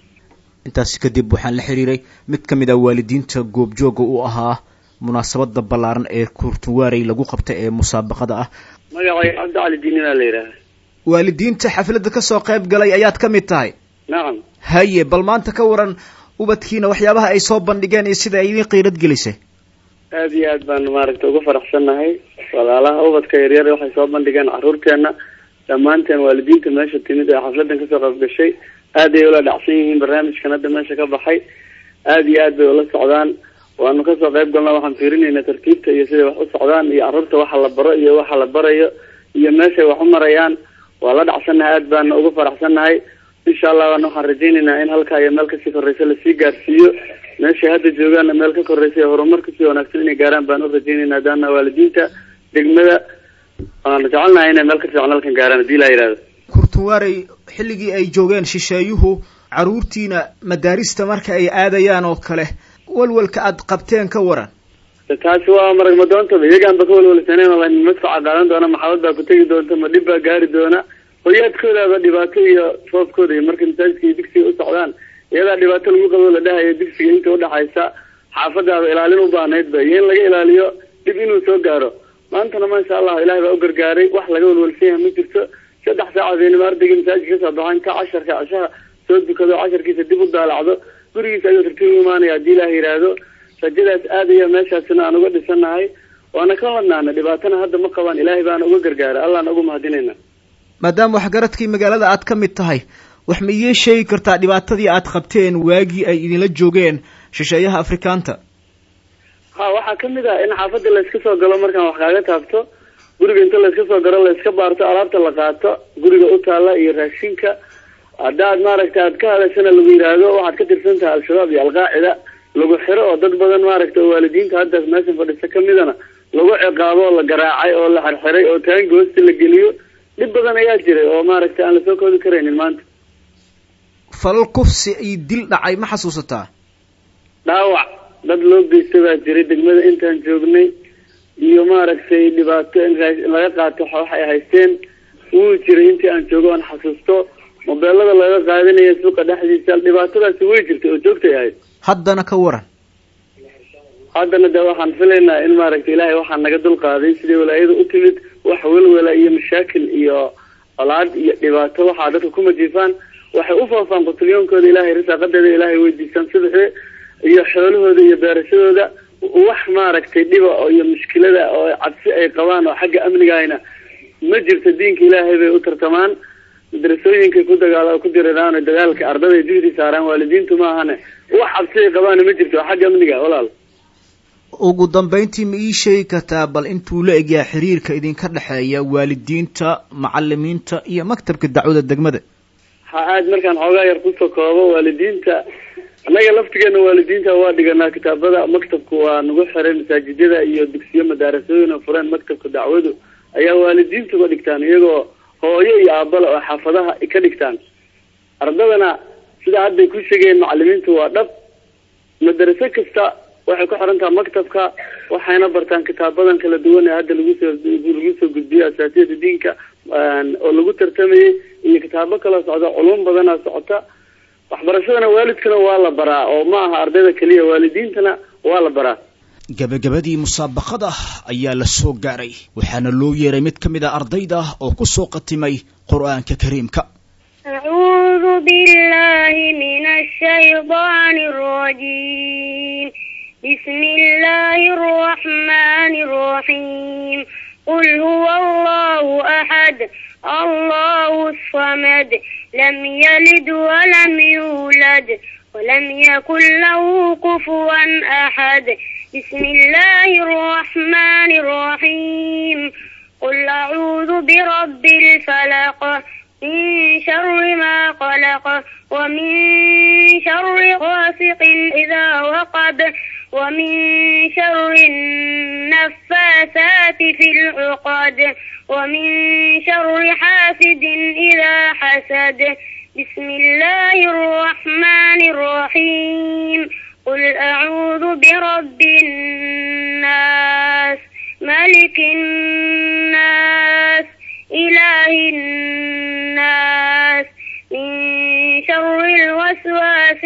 H: intaasi kadib waxaan la xiriiray mid ka mid ah waalidiinta goobjooga u ahaa munaasabada ballaaran ee kurtuwaarey lagu qabtay ee musaabaqada ah
D: magacay cabdi cali diini baa la yidhaaha
H: waalidiinta xafladda kasoo qayb galay ayaad ka mid tahay
D: nacam
H: haye bal maanta ka waran ubadkiina waxyaabaha ay soo bandhigeen iyo sida ay idin qiirad gelisay
D: aad iyo aad baanu maaragtay ugu faraxsannahay walaalaha ubadka yaryar waxay soo bandhigeen caruurteena dhammaanteen waalidiinta meesha timid ee xafladan kasoo qayb gashay aad ay ula dhacsan yihiin barnaamijkan hadda meesha ka baxay aad iyo aad bay ula socdaan waanu kasoo qayb galna waxaan fiirinayna tartiibta iyo siday wax u socdaan iyo carruurta waxa la baro iyo waxa la barayo iyo meeshay wax u marayaan waa la dhacsannahay aad baana ugu faraxsannahay insha allah waana waxaan rajaynaynaa in halkaa iyo meel kasii korreysa lasii gaarsiiyo meeshay hadda joogaanna meel ka korreysa iyo horumar kasii wanaagsan inay gaaraan baan u rajaynaynaa daana waalidiinta degmada waanu jecelnahay inay meel ka fiican halkan gaaraan hadii laa yihahdo
H: kurtuwaarey xilligii ay joogeen shisheeyuhu carruurtiina madaarista marka ay aadayaan oo kale walwalka aad qabteen ka waran
D: taasi waa marag madoontaba iyagaan ba ka walwalsaneen oo madfaca qaadan doona maxabad baa ku tegi doonta ma dhib baa gaari doona hoyaadkoodaaba dhibaato iyo foofkooda iyo markay masaajidka iyo digsiga u socdaan iyadaa dhibaato lagu qabo la dhahayo digsiga inta udhaxaysa xaafadaaba ilaalin u baahnayd ba iyo in laga ilaaliyo dhib inuu soo gaaro maantana maasha allah ilahay baa u gargaaray wax laga walwalsan yahay ma jirto saddex saacadeynima ardaygii masaajidka kasoo baxo inta casharka cashaha soo dukado casharkiisa dib u daalacdo gurigiisa ayuu tartiib u imaanaya haddii ilaah yidhaahdo rajadaas aad iyo meeshaasina aan uga dhisannahay waana ka ladnaana dhibaatana hadda ma qabaan ilaahay baana uga gargaaray allahna uga mahadinayna
H: maadaama waxgaradkii magaalada aad ka mid tahay wax ma iiin sheegi kartaa dhibaatadii aad qabteen waagii ay idinla joogeen shisheeyaha afrikaanta
D: ha waxaa kamid ah in xaafadda layska soo galo markaan wax kaaga taabto guriga inta layska soo galo layska baarto alaabta la qaato guriga u taalla iyo raashinka haddaad maaragta aad ka hadashana lagu yidhaahdo waxaad ka tirsan tahay al-shabaab iyo alqaacida lagu xiro oo dad badan maaragta oo waalidiinta haddaas meeshan fadhisa kamidana lagu ciqaabo oo la garaacay oo la xirxiray oo taangi hoosta la geliyo
F: dhib badan ayaa jiray oo maaragtay aan lasoo koodi karaynin maanta
H: falal kufsi iyo dil dhacay ma xasuusataa
F: dhaawac dad loo geysta baa jiray degmada intaan joognay iyo maaragtay dhibaato in raa- laga qaato wax ay haysteen wuu jiray intii aan joogo aan xasuusto mobeelada laga qaadanaya suuqa dhexdiisa dhibaatadaasi way jirtay oo joogtay ahayd
H: haddana ka waran
F: haddana de waxaan filaynaa in maaragtay ilaahay waxaa naga dulqaaday sidii walaayada u timid wax welwela iyo mashaakil iyo colaad iyo dhibaato waxaa dadka ku majiifaan waxay u faafaan qutulyoonkooda ilaahay risaaqadeeda ilaahay weydiistaan subaxii iyo xoolahooda iyo beerashadooda wax maaragtay dhiba oo iyo mushkilada oo cabsi ay qabaan oo xagga amnigahayna ma jirto diinka ilaahay bay u tartamaan madrasooyinkay ku dagaal ku diriraan oo dagaalka ardada juhdi saaraan waalidiintu ma ahane wax cabsi ay qabaana ma jirto oo xagga amniga walaal
H: ugu dambayntii ma ii sheegi kartaa bal intuu la egyahay xiriirka idinka dhexeeya waalidiinta macalimiinta iyo maktabka dacwada degmada
F: ha aad markaan xoogaa yar kusoo koobo waalidiinta annaga laftigeena waalidiinta waa dhiganaa kitaabada maktabku waa nagu xiray masaajidada iyo dugsiyo madaarasooyin oo fureen maktabka dacwadu ayaa waalidiintuba dhigtaan iyagoo hooyo iyo aabala oo xaafadaha ka dhigtaan ardadana sida hadday ku sheegeen macalimiintu waa dhab madaraso kasta waxay ku xiran taha maktabka waxayna bartaan kitaabadan kala duwan ee hadda lagu soo lagu soo gudbiyo asaasiyada diinka oo lagu tartamayay iyo kitaabo kaloo socda culum badanaa socota waxbarashadana waalidkana waa la baraa oo ma aha ardayda keliya waalidiintana waa la baraa
C: gabagabadii musaabaqada ayaa la soo gaaray waxaana loo yeeray mid ka mid a ardayda oo ku soo qatimay qur'aanka kariimka
N: أعوذ بالله من الشيطان الرجيم بسم الله الرحمن الرحيم قل هو الله أحد الله الصمد لم يلد ولم يولد ولم يكن له كفوا أحد بسم الله الرحمن الرحيم قل أعوذ برب الفلق من شر ما خلق ومن شر غاسق إذا وقب ومن شر النفاثات في العقد ومن شر حاسد إذا حسد بسم الله الرحمن الرحيم قل أعوذ برب الناس ملك الناس إله الناس من شر الوسواس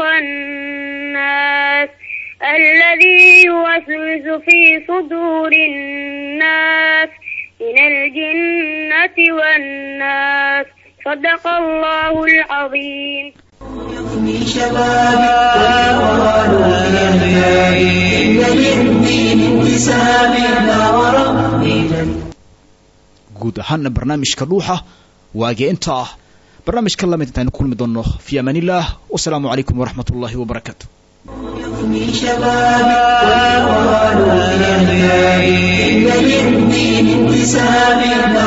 N: الخناس الذي يوسوس في صدور الناس من الجنة والناس صدق الله العظيم
B: في شبابي والقرآن في أحيائي إن للدين انتسابي لا وربي جل
C: guud ahaana barnaamijka dhuuxa waagee inta ah barnaamijka lamid intaaynu kulmi doonno fi amaan illah wasalaamu calaykum waraxmat ullahi wabarakaatu
B: في شبابي والقرآن في أحيائي إن للدين انتسابي لا